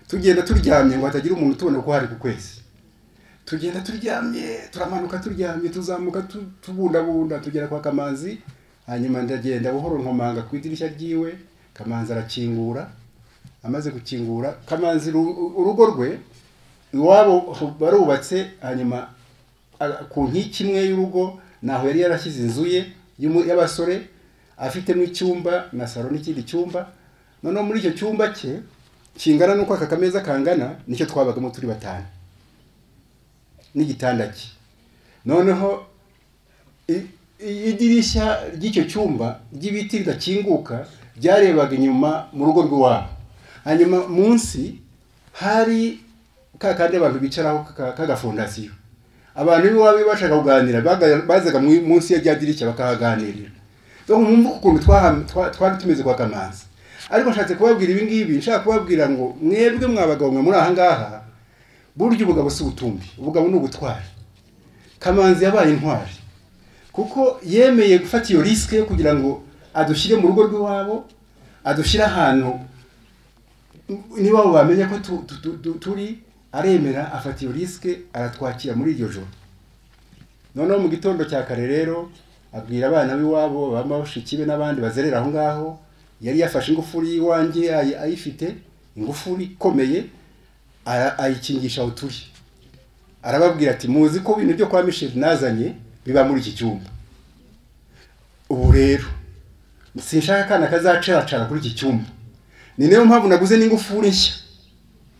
tugenda turyamye ngo hatagira umuntu tubona ko hari ku kwezi tugenda turyamye turamanuka turyamye tuzamuka tu- tubundabunda tugera kwa kamanzi hanyuma ndagenda buhoro nkomanga ku idirishya ryiwe kamanzi arakingura amaze gukingura kamanzi ru- urugo rwe iwabo barubatse hanyuma a- ku nkiki imwe y'urugo naho yari yarashyize inzu ye y'umu- y'abasore afitemo icyumba na salo n'ikindi cyumba noneho muri icyo cyumba cye kingana n'uko aka kameza kangana nicyo twabagamo turi batanu n'igitanda cye noneho i- i- idirishya ry'icyo cyumba ry'ibiti ridakinguka ryarebaga inyuma mu rugo rw'iwabo hanyuma munsi hari ka kandi abantu bicaraho ka- k'agafondasiyo abantu b'iwabo iyo bashaka kuganira baga- bazaga mu- munsi ya rya dirishya bakahaganirira so mwumva ukuntu twaha- twa- twari tumeze kwa kamanzi ariko nshatse kubabwira ibi ngibi nshaka kubabwira ngo mwebwe mwa bagabo mwe muri aha ngaha burya ubugabo si ubutumbi ubugabo ni ubutwari kamanzi yabaye intwari kuko yemeye gufata iyo risike yo kugira ngo adushyire mu rugo rw'iwabo adushyire ahantu niba bamenya ko tu- tu- tu- tu- turi aremera afata iyo risike aratwakira muri iryo joro noneho mu gitondo cya kare rero abwira abana b'iwabo baba bashiki be n'abandi bazerera aho ngaho yari yafashe ingufuri y'iwanjye ayi- ayifite ingufuri ikomeye ara- ayikingisha aho turi arababwira ati muzi ko ibintu byo kwa misheri nazanye biba muri iki cyumba ubu rero sinshaka akana kazacacara kuri iki cyumba ni nayo mpamvu naguze n'ingufuri nshya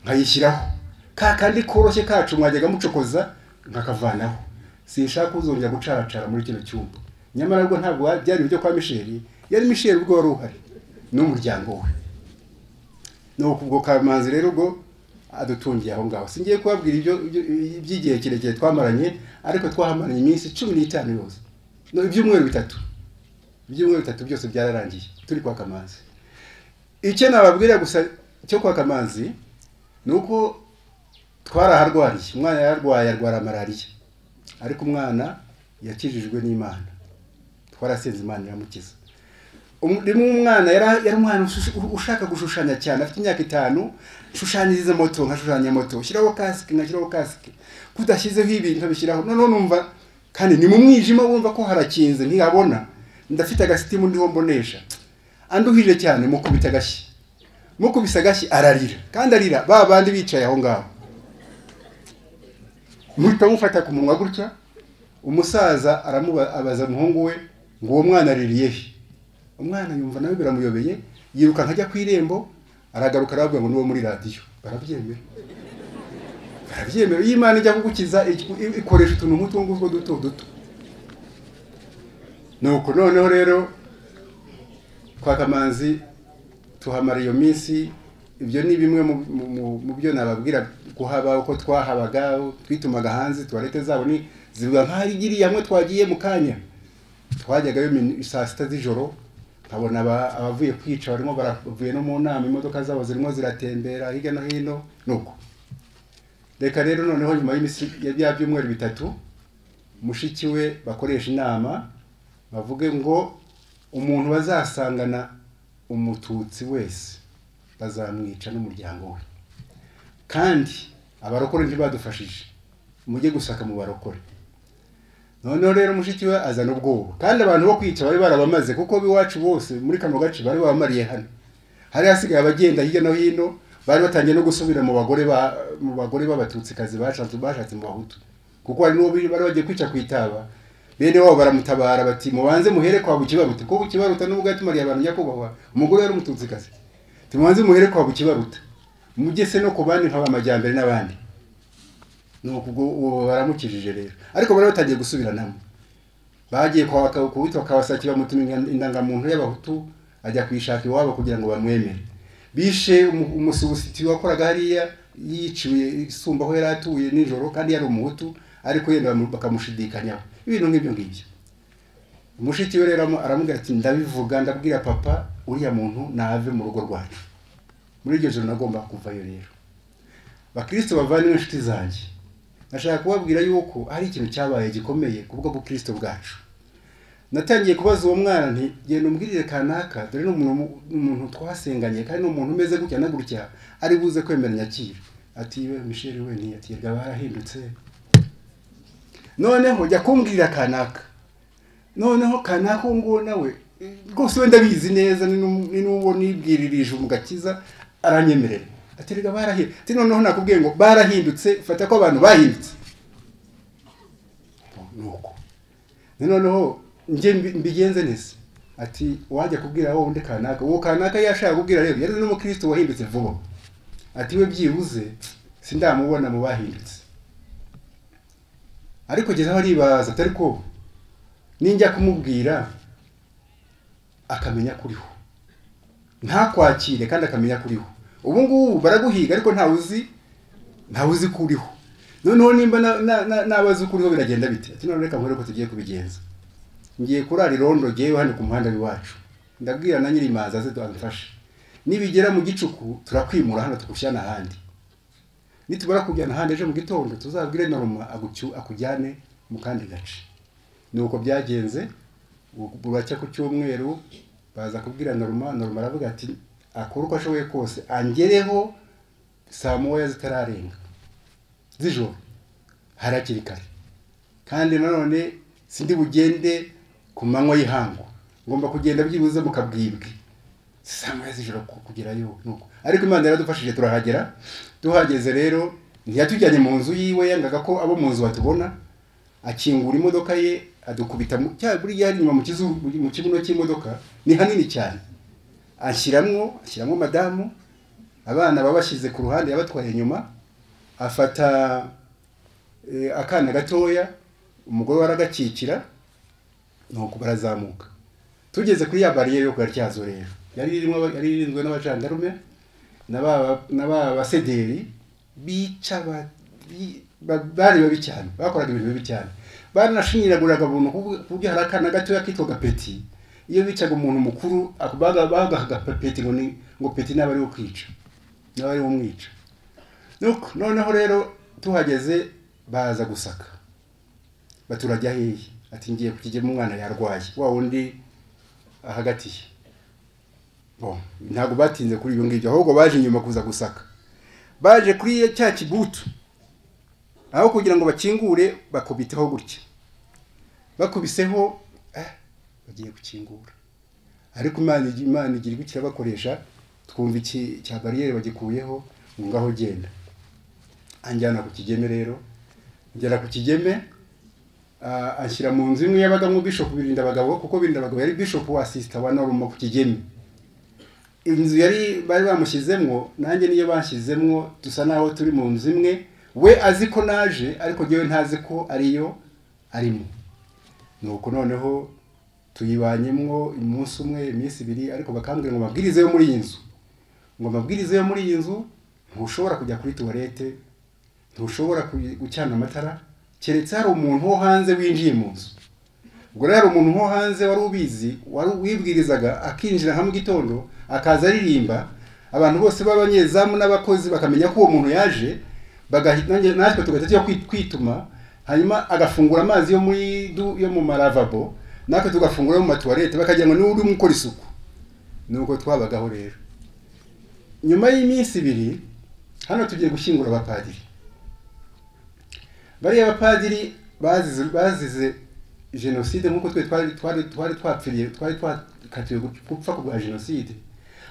nkayishyiraho ka kandi koroshye kacu mwajyaga mucokoza nkakavanaho sinshaka uzongera gucaracara muri kino cyumba nyamara rwo ntabwo byari ibyo kwa misheri yari misheri ubwo wari uhari n'umuryango we ni uku ubwo kamanzi rero ubwo adutungiye aho ngaho singiye kubabwira ibyo ibyo- iby'igihe kirekire twamaranye ariko twahamaranye iminsi cumi n'itanu yose No, ibyumweru bitatu ibyumweru bitatu byose byararangiye turi kwa kamanzi icyo nababwira gusa cyo kwa kamanzi ni uko twaraharwariye umwana yararwaye arwara malariya ariko umwana yakijijwe n'imana twarasenze imana iramukiza Um- rimwe umwana yari yari umwana ushush- ushaka gushushanya cyane afite imyaka itanu shushanyiriza moto nkashushanya moto shyiraho kasike nkashyiraho kasike kudashyizeho ibi nkabishyiraho noneho numva kandi ni mu mwijima wumva ko harakinze ntihabona ndafite agasitimu ndiho mbonesha anduhije cyane mukubita agashyi mukubise agashyi ararira kandi arira ba bandi bicaye aho ngaho muhita mufata ku munwa gutya umusaza aramubaza umuhungu we ngo uwo mwana aririye he umwana yumva nawe biramuyobeye yirukanka ajya ku irembo aragaruka arababwira ngo niwo muri radiyo barabyemera barabyemera iyo imana ijya kugukiza ik- i- ikoresha utuntu nk'utu ngutwo duto duto nuko noneho rero kwa kamanzi tuhamara iyo minsi ibyo ni bimwe mu- mu- mu- mu byo nababwira kuhaba uko twahabaga twitumaga hanze tuwarete zabo ni zivuga nk'aho igiriye hamwe twagiye mu kanya twajyagayo min- saa sita z'ijoro nkabona aba- abavuye kwica barimo baravuye no mu nama imodoka zabo zirimo ziratembera hirya no hino nuko reka rero noneho nyuma y'iminsi ya bya byumweru bitatu mushiki we bakoresha inama bavuge ngo umuntu bazasangana umututsi wese bazamwica n'umuryango we kandi abarokore ntibadufashije mujye gusaka mu barokore noneho rero mushiki we azana ubwoba kandi abantu bo kwica bari barabamaze kuko b'iwacu bose muri kano gace bari babamariye hano hari hasigaye abagenda hirya no hino bari batangiye no gusubira mu bagore ba mu bagore b'abatutsikazi bashatse bashatse mu bahutu kuko hari n'uwo bari bagiye kwica ku itaba bene wabo baramutabara bati mubanze muhere kwa bukibaruta kuko bukibaruta n'ubwo yatumariye abantu nyakubahwa umugore yari umututsikazi tubanze muhere kwa bukibaruta mugese no ku bandi nk'abamajyambere n'abandi nuko ubwo uwo baramukijije rero ariko bari batangiye gusubiranamo bagiye kwa waka- ku witwa kawasaki bamutuma inga- indangamuntu y'abahutu ajya kuyishaka iwabo kugira ngo bamwemere bishe umu- umusubusiti wakoraga hariya yiciwe isumba aho yari atuye nijoro kandi yari umuhutu ariko yenda bamu- bakamushidikanyaho ibintu nk'ibyo ngibyo mushiki we rero aramu- aramubwira ati ndabivuga ndabwira papa uriya muntu nave mu rugo rwacu muri iryo joro nagomba kuvayo rero bakristo bavandimwe inshuti zanjye nashaka kubabwira yuko hari ikintu cyabaye gikomeye ku bwo bukristo bwacu natangiye kubaza uwo mwana nti genda umbwirire kanaka dore ni umuntu mu- ni umuntu twasenganye kandi ni umuntu umeze gutya na gutya ari buze kwemera nyakira ati we misheri we ati rwaba yarahindutse noneho jya kumbwirira kanaka noneho kanaka uwo nguwo nawe eh, rwose wenda bizi neza ni n'u- ni n'uwo nibwiririje umugakiza aranyemerera ati rwaba yarahindutse ati noneho nakubwiye ngo barahindutse fata ko abantu bahindutse nuko noneho njye mbi- mbigenze neza ati wajya kubwira wowe undi kanaka uwo kanaka yashaka kubwira rero yari n'umukristo wahindutse vuba ati we byibuze sindamubona mu bahindutse ariko kugeza aho aribaza atari ko ninjya kumubwira akamenya kuriho ntakwakire kandi akamenya kuriho ubu ngubu baraguhiga ariko ntawe uzi ntawe uzi ko uriho noneho nimba na- na- na- nabazi ko uriho biragenda bite ati none reka nkore uko tugiye kubigenza ngiye kurara irondo ngewe hano ku muhanda w'iwacu ndabwira na nyiri imanza aze adufashe nibigera mu gicuku turakwimura hano tukujyana ahandi nitubara kujyana ahandi ejo mu gitondo tuzabwire noroma agucyu- akujyane mu kandi gace ni uko byagenze ubu buracya ku cyumweru baza kubwira noroma noroma aravuga ati akore uko ashoboye kose angereho saa moya zitararenga z'ijoro hari hakiri kare kandi nanone sindi bugende ku manywa y'ihangu ngomba kugenda byibuze mu kabwibwi saa moya z'ijoro ku- kugerayo nuko ariko imana yaradufashije turahagera tuhageze rero ntiyatujyanye mu nzu yiwe yangaga ko abo mu nzu batubona akingura imodoka ye adukubita mu cya buriya hari inyuma mu kizu- mu kibuno cy'imodoka ni hanini cyane anshyiramo ashyiramo madamu abana babashyize ku ruhande yabatwaye inyuma afata eh, akana gatoya umugore we aragakikira nuko barazamuka tugeze kuri ya bariyeri yo ku gatyazo rero yari irimo aba- yari irinzwe n'abajandarume na ba- na ba basederi bica ba- bi- ba- bari babi cyane bakoraga ibintu bibi cyane baranashinyiraguraga umuntu ku buryo- ku buryo hari akana gatoya kitwaga peti iyo bicaga umuntu mukuru ako- baga- bagahaga peti ngo ni ngo peti n'aba ariwe kwica n'aba ariwe umwica nuko noneho rero tuhageze baza gusaka baturajya hehe ati ngiye kukijyamo umwana yarwaye wa wundi ahagatiye Bo, ntabwo batinze kuri ibyo ngibyo ahubwo baje inyuma kuza gusaka baje kuri iyo cya kibutu aho kugira ngo bakingure bakubiteho gutya bakubiseho eh, bagiye gukingura ariko imana igi- imana igira ibyo kirabakoresha twumva iki cya bariyeri bagikuyeho ngo ngaho genda anjyana ku kigeme rero ngera ku kigeme ah, anshyira mu nzu imwe yabagamo bishop birinda abagabo kuko birinda abagabo yari bishop wa sister wa norma ku kigeme inzu yari bari bamushyizemwo nanjye niyo bashyizemwo dusa naho turi mu nzu imwe we azi ko naje ariko njyewe ntazi ko ariyo arimo nuko noneho tuyibanyemo umunsi umwe iminsi ibiri ariko bakambwira ngo mabwirize yo muri iyi nzu ngo amabwiriza yo muri iyi nzu ntushobora kujya kuri tuwarete ntushobora kuyi- gucana amatara keretse hari umuntu wo hanze winjiye mu nzu ubwo rero hari umuntu wo hanze wari ubizi wari wibwirizaga akinjira hamwe gitondo akaza aririmba abantu bose b'abanyezamu n'abakozi bakamenya ko uwo muntu yaje bagahita nanjye- natwe tugahita tujya kwi- kwituma hanyuma agafungura amazi yo muri du- yo mu maravabo natwe tugafungura ayo mu matuwarete bakagira ngo niwe urimo ukora isuku nuko twabagaho rero nyuma y'iminsi ibiri hano tugiye gushyingura abapadiri bariya bapadiri bazize bazize jenoside nk'uko twe twari twari twari twapfiriye twari twakatiwe gupfa kubwa jenoside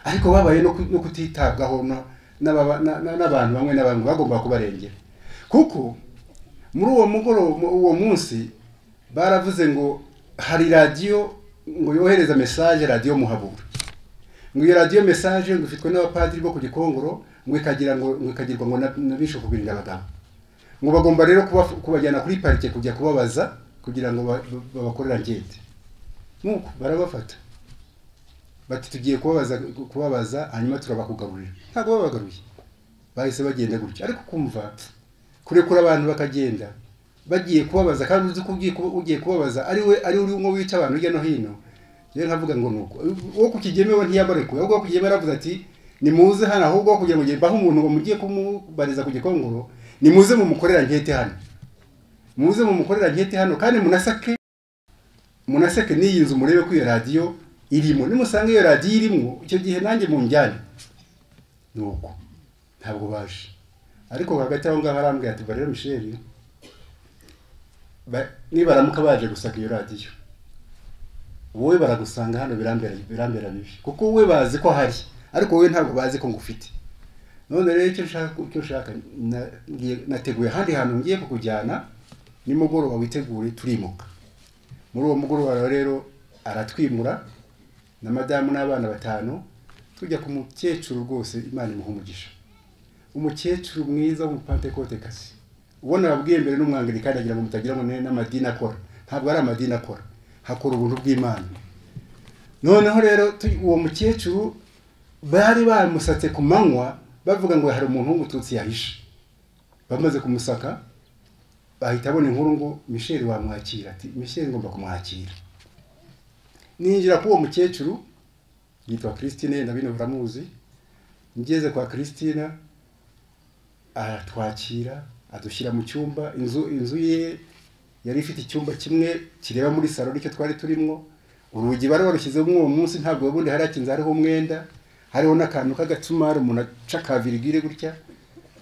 ariko babaye no ku- no kutitabwaho na- n'ababa- na- na- n'abantu bamwe na bamwe bagomba kubarengera kuko muri uwo mugoroba mu- uwo munsi baravuze ngo hari radiyo ngo yohereza mesaje radiyo muhabura ngo iyo radiyo mesaje ngo ifitwe n'abapadiri bo ku gikongoro ngo ikagira ngo ngo ikagirwa ngo na- na bishop birinda abagabo ngo bagomba rero kuba- kubajyana kuri parike kujya kubabaza kugira ngo ba- ba- babakorere angete nuko barabafata bati tugiye kubabaza kubabaza hanyuma turabakugaburira ntabwo babagaruye bahise bagenda gutya ariko kumva kurekura abantu bakagenda bagiye kubabaza kandi uzi ko ugiye kuba- ugiye kubabaza ari we ari uri umwe wica abantu hirya no hino rero nkavuga ngo nuko uwo ku kigeme we ntiyabarekuye ahubwo uwo ku kigeme yaravuze ati nimuze hano ahubwo aho kugira ngo ugende- bahe umuntu ngo mugiye kumubariza ku gikongoro nimuze mumukorera nkete hano muze mumukorera nkete hano kandi munasake munaseke n'iyi nzu murebe ko iyo radiyo irimo nimusanga iyo radiyo irimo icyo gihe nanjye munjyane ni uko ntabwo baje ariko hagati aho ngaho arambwira ati barero misheri ba- nibaramuka baje gusaka iyo radiyo wowe baragusanga hano birambera birambera bibi kuko wowe bazi ko ahari ariko wowe ntabwo bazi ko ngufite none rero icyo nshaka icyo nshaka na- ngiye- nateguye ahandi hantu ngiye kukujyana nimugoroba witegure turimuka muri uwo mugoroba rero aratwimura na madamu n'abana batanu tujya ku mukecuru rwose imana imuha umugisha umukecuru mwiza w'umupantekote kazi ubona wabwiye mbere n'umwangilikani agira ngo mutagira ngo ni n'amadini akora ntabwo ari amadini akora hakora ubuntu bw'imana noneho rero tu- uwo mukecuru bari bamusatse ku manywa bavuga ngo hari umuntu w'umututsi yahishe bamaze kumusaka bahita abona inkuru ngo misheli wamwakira ati misheli ngomba kumwakira ninjira k'uwo mukecuru yitwa christine na bino muramuzi ngeze kwa christina aratwakira adushyira mu cyumba inzu inzu ye yari ifite icyumba kimwe kireba muri salo aricyo twari turimo urugi bari barushyizeho uwo munsi ntabwo ubundi harakinze hariho umwenda hariho n'akantu k'agatumari umuntu aca ka virigire gutya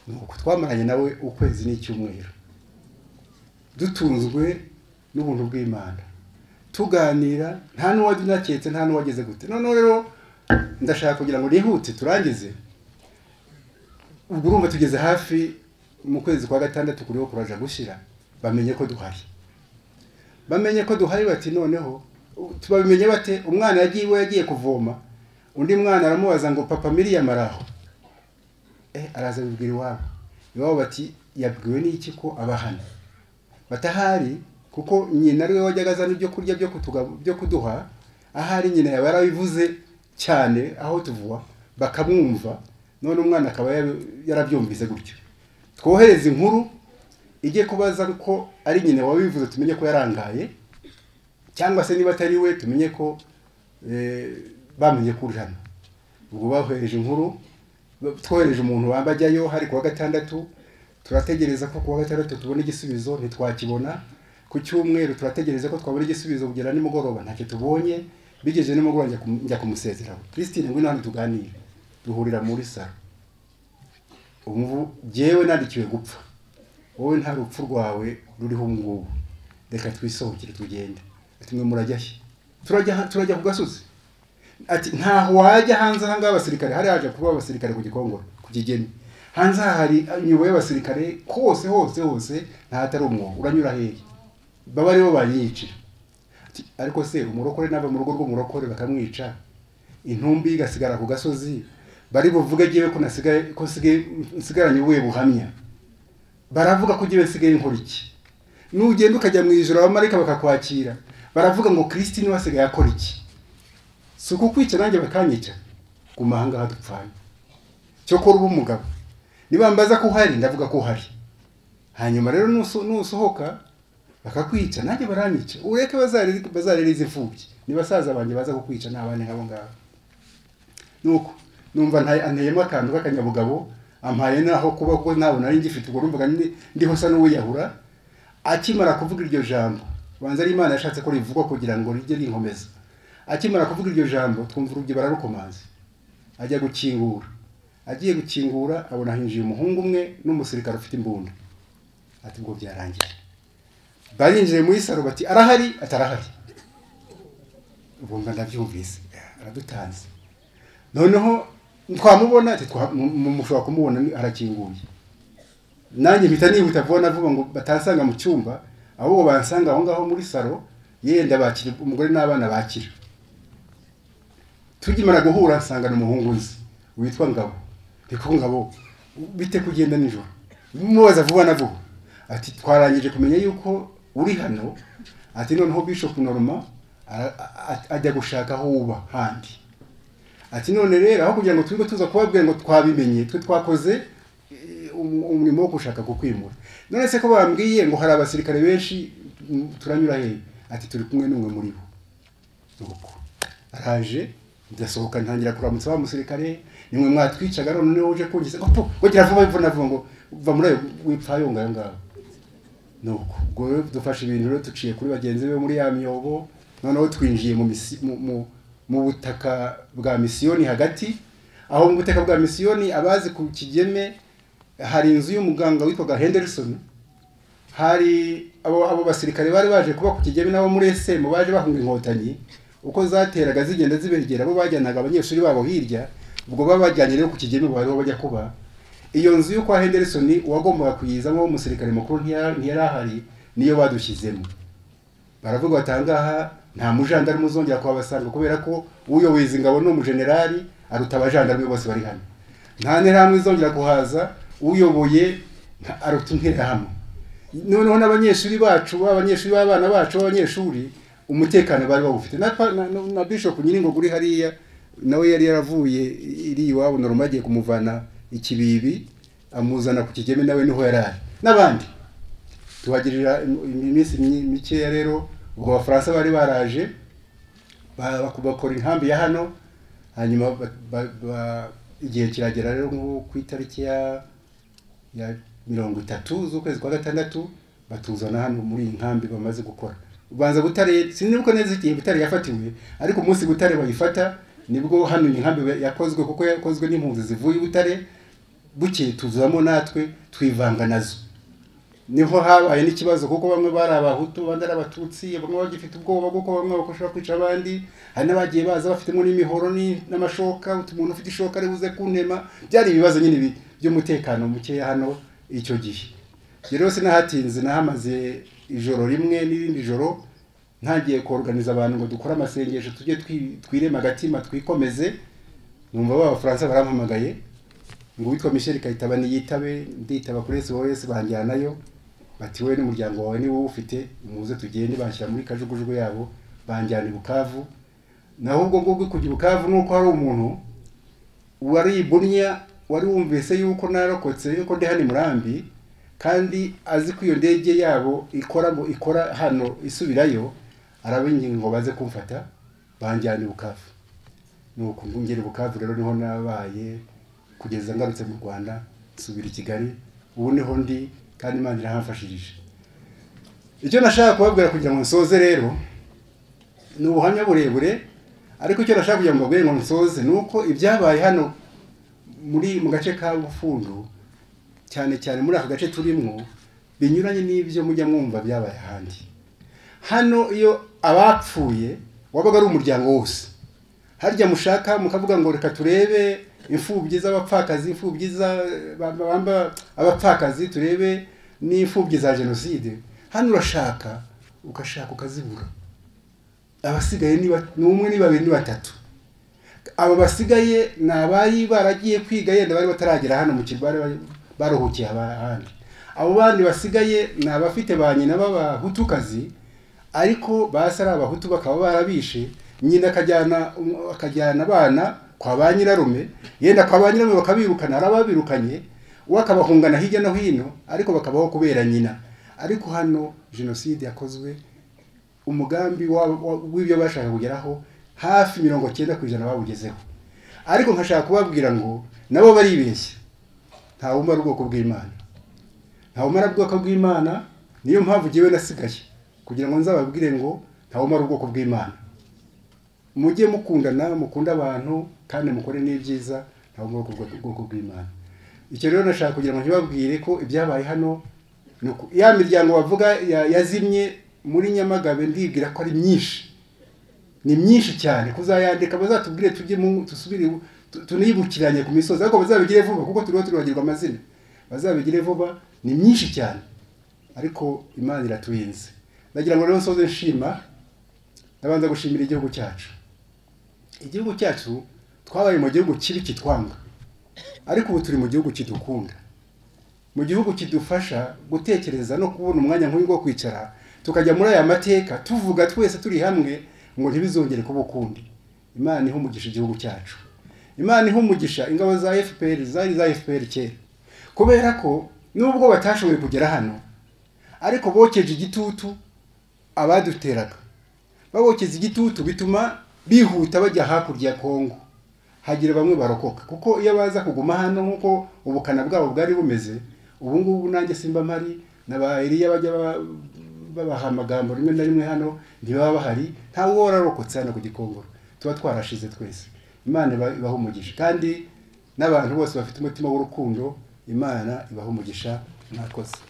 nuko twamaranye nawe ukwezi n'icyumweru dutunzwe n'ubuntu bw'imana tuganira nta n'uwajya unaketse nta n'uwageze gute noneho rero ndashaka kugira ngo nihute turangize ubwo urumva tugeze hafi mu kwezi kwa gatandatu kuriho kuraje gushyira bamenye ko duhari bamenye ko duhari bati noneho u- tubabimenye bate umwana yagiye iwe yagiye kuvoma undi mwana aramubaza ngo papa miriyam ari aho eh, araza abibwira iwabo iwabo bati yabwiwe n'iki ko aba hano batahari kuko nyina ariwe wajyaga azana ibyo kurya byo kutuga- byo kuduha ahari nyina yaba yarabivuze cyane aho tuvuba bakamwumva none umwana akaba yari- yarabyumvise gutyo twohereze inkuru ijye kubaza ko ari nyina wabivuze tumenye ko yarangaye cyangwa se niba atari we tumenye ko eh, bamenye ko uri hano ubwo bahohereje inkuru ba- twohereje umuntu wambajyayo hari kuwa gatandatu turategereza ko kuwa gatandatu tubona igisubizo ntitwakibona ku cyumweru turategereza ko twabona igisubizo kugera nimugoroba ntacyo tubonye bigeze nimugoroba njya kumu- njya kumusezeraho christine ngwino hano tuganire duhurira muri salo umuvu jyewe nandikiwe gupfa wowe nta rupfu rwawe ruriho ubu ngubu reka twisohokere tugende ati mwe murajya he turajya ha- turajya ku gasozi ati ntaho wajya hanze aha ngaha abasirikare hari haje kuba abasirikare ku gikongoro ku kigeni hanze aha hari inyuba y'abasirikare hose hose hose ntahatari umwobo uranyura hehe baba aribo banyiyicira Ati, ariko se umurokore nava mu rugo rw'umurokore bakamwica intumbi igasigara ku gasozi bari buvuge jyewe ko nasigaye ko nsigaye- nsigaranye ubuye buhamya baravuga ko jyewe nsigaye nkora iki nugenda ukajya mu ijoro abamarayika bakakwakira baravuga ngo krisitini wasigaye akora iki si ukukwica nanjye bakanyica guma aha ngaha dupfanye cyo kora uba umugabo niba mbaza ko uhari ndavuga ko uhari hanyuma rero nuso- nusohoka bakakwica nanjye baranyica ureke bazarere bazarere izi imfubyi ni basaza banjye baza kukwica n'abandi nk'abo ngabo nuko numva nta- anteyemo akantu k'akanyabugabo ampaye naho kuba ko ntabona ari ngifite ubwo numvaga ndi- ndiho sa n'uwiyahura akimara kuvuga iryo jambo banza ari imana yashatse ko rivugwa kugira ngo rijye rinkomeza akimara kuvuga iryo jambo twumva urugi bararukomanze ajya gukingura agiye gukingura abona hinjiye umuhungu umwe n'umusirikare ufite imbunda ati ubwo byarangiye barinjiye muri saro bati arahari atarahari ubwo ndabyumvise aradutanze noneho twamubona ati twa- mu- mu- mushobora kumubona ni- arakinguye nanjye mpita nihuta vuba na vuba ngo batansanga mu cyumba ahubwo bansanga aho ngaho muri salo yenda bakira umugore n'abana bakira tugimara guhura nsanga ni umuhungu nzi witwa ngabo ndiko ngabo bite kugenda nijoro mubaza vuba na vuba ati twarangije kumenya yuko uri hano ati noneho bishop norma ara- a- a- ajya gushaka aho uba handi ati none rero aho kugira ngo tube tuza kubabwira ngo twabimenye twe twakoze umu- umurimo wo gushaka kukwimura none se ko bambwiye ngo hari abasirikare benshi mm, turanyura hehe ati turi kumwe n'umwe muri bo nuko araje ndasohoka ntangira kuramutsa wa musirikare nimwe mwatwicaga none niwe uje kungeza ngo pfu ngo gira vuba imvura navuga ngo va muri ayo wipfayo ngayo ngaho nuko ubwo rero dufashe ibintu rero tuciye kuri bagenzi be muri ya myobo noneho twinjiye mu misi- mu- mu- mu butaka bwa misiyoni hagati aho mu butaka bwa misiyoni abazi ku kigeme hari inzu y'umuganga witwaga henderson hari abo abo basirikare bari baje kuba ku kigeme n'abo muri esemu baje bahunga inkotanyi uko zateraga zigenda zibegera bo bajyanaga abanyeshuri babo hirya ubwo baba bajyanye rero ku kigeme bari bajya kuba iyo nzu yo kwa henderson uwagombaga kuyizamo w'umusirikare mukuru ntiyara- ntiyari ahari niyo badushyizemo baravuga bati ahangaha nta mujandarume uzongera kuhabasanga kubera ko uyoboye izi ngabo ni umujenerali aruta abajandarume bose bari hano nta nterahamwe izongera kuhaza uyoboye nta- aruta interahamwe noneho n'abanyeshuri bacu b'abanyeshuri b'abana bacu b'abanyeshuri umutekano bari bawufite na, pa- na, na, na bishop nyiringogo uri hariya nawe yari yaravuye iri iwabo noroma agiye kumuvana ikibibi amuzana ku kigeme nawe niho yari ari n'abandi tubagirira im- iminsi myi- mikeya rero ubwo abafaransa bari baraje ba- baku- bakora inkambi ya hano hanyuma ba- ba- ba- igihe kiragera rero nko ku itariki ya ya mirongo itatu z'ukwezi kwa gatandatu batuzana hano muri iyi nkambi bamaze gukora ubanza butare sinibuka neza igihe butare yafatiwe ariko umunsi butare bayifata nibwo hano iyi nkambi yakozwe kuko yakozwe n'impunzi zivuye i butare bukeye tuzamo natwe twivanga nazo niho habaye n'ikibazo kuko bamwe bari abahutu abandi ari abatutsi bamwe bagifite ubwoba kuko bamwe bakoshobora kwica abandi hari n'abagiye baza bafitemo n'imihoro ni- n'amashoka uti umuntu ufite ishoka ari buze kuntema byari ibibazo nyine bi- by'umutekano mukeya hano icyo gihe rero sinahatinze nahamaze ijoro rimwe n'irindi joro ntagiye koruganiza abantu ngo dukore amasengesho tujye twi- twirema agatima twikomeze numva ba bafaransa barampamagaye ngo uwitwa Michel Kayitaba niyitabe nditaba kuri SOS banjyanayo bati wowe n'umuryango wawe ni wowe ufite muze tugende bashyira muri kajugujugu yabo banjyana i Bukavu naho ubwo ngubwo kujya i Bukavu nuko hari umuntu wari ibunya wari wumvise yuko narokotse yuko ndi hano i murambi kandi azi ko iyo ndege yabo ikora mu- ikora hano isubirayo arabinginga ngo baze kumfata banjyana i Bukavu nuko ngera i Bukavu rero niho nabaye kugeza ngarutse mu Rwanda nsubira i Kigali ubu niho ndi kandi Imana irahamfashirije icyo nashaka kubabwira kugira ngo nsoze rero ni ubuhamya burebure ariko icyo nashaka kugira ngo mbabwire ngo nsoze ni uko ibyabaye hano muri mu gace ka Bufundu cyane cyane muri aka gace turimo binyuranye n'ibyo mujya mwumva byabaye ahandi hano iyo abapfuye wabaga ari umuryango wose harya mushaka mukavuga ngo reka turebe imfubyi z'abapfakazi imfubyi za- ba- bamba abapfakazi turebe n'imfubyi za jenoside hano urashaka ugashaka ukazibura abasigaye ni ba- ni umwe ni babiri ni batatu abo basigaye ni abari baragiye kwiga yenda bari bataragera hano mu kirwa bari baruhukiye ahandi abo bandi basigaye ni abafite ba nyina b'abahutukazi ariko basi ari abahutu bakaba barabishe nyina akajyana um- akajyana abana kwa ba nyirarume yenda kwa ba nyirarume bakabirukana hari ababirukanye we akabahungana hirya no hino ariko bakabaho kubera nyina ariko hano jenoside yakozwe umugambi wa- wa- w'ibyo bashaka kugeraho hafi mirongo cyenda ku ijana bawugezeho ariko nkashaka kubabwira ngo nabo baribeshya nta wumara ubwoko bw'imana nta wumara ubwoko bw'imana niyo mpamvu jyewe nasigaye kugira ngo nzababwire ngo nta wumara ubwoko bw'imana mujye mukundana mukunde abantu kandi mukore n'ibyiza nta wumara ubwoko ubwoko bw'imana icyo rero nashaka kugira ngo ntibabwire ko ibyabaye hano ni uku- ya miryango bavuga ya- yazimye muri nyamagabe ndibwira ko ari myinshi ni myinshi cyane kuzayandika bazatubwire tujye mu dusubire ibu- tu- tunibukiranye ku misozi ariko bazabigire vuba kuko turiho turibagirwa amazina bazabigire vuba ni myinshi cyane ariko imana iraturinze ndagira ngo rero nsoze nshima ndabanza gushimira igihugu cyacu igihugu cyacu twabaye mu gihugu kibi kitwanga ariko ubu turi mu gihugu kidukunda mu gihugu kidufasha gutekereza no kubona umwanya nk'uyu wo kwicara tukajya muri aya mateka tuvuga twese turi hamwe ngo ntibizongere kuba ukundi imana ihe umugisha igihugu cyacu imana ihe umugisha ingabo za fpr zari za fpr kera kubera ko nubwo batashoboye kugera hano ariko bokeje igitutu abaduteraga babokeza igitutu bituma bihuta bajya hakurya ya kongo hagira bamwe barokoka kuko iyo baza kuguma hano nk'uko ubukana bwabo bwari bumeze ubu ngubu nanjye simba mpari na ba Eliya bajya ba- babaha amagambo rimwe na rimwe hano ntibaba bahari ntawe uhora arokotse hano ku gikongoro tuba twarashize twese imana iba- ibaha umugisha kandi n'abantu bose bafite umutima w'urukundo imana ibaha umugisha mwakoze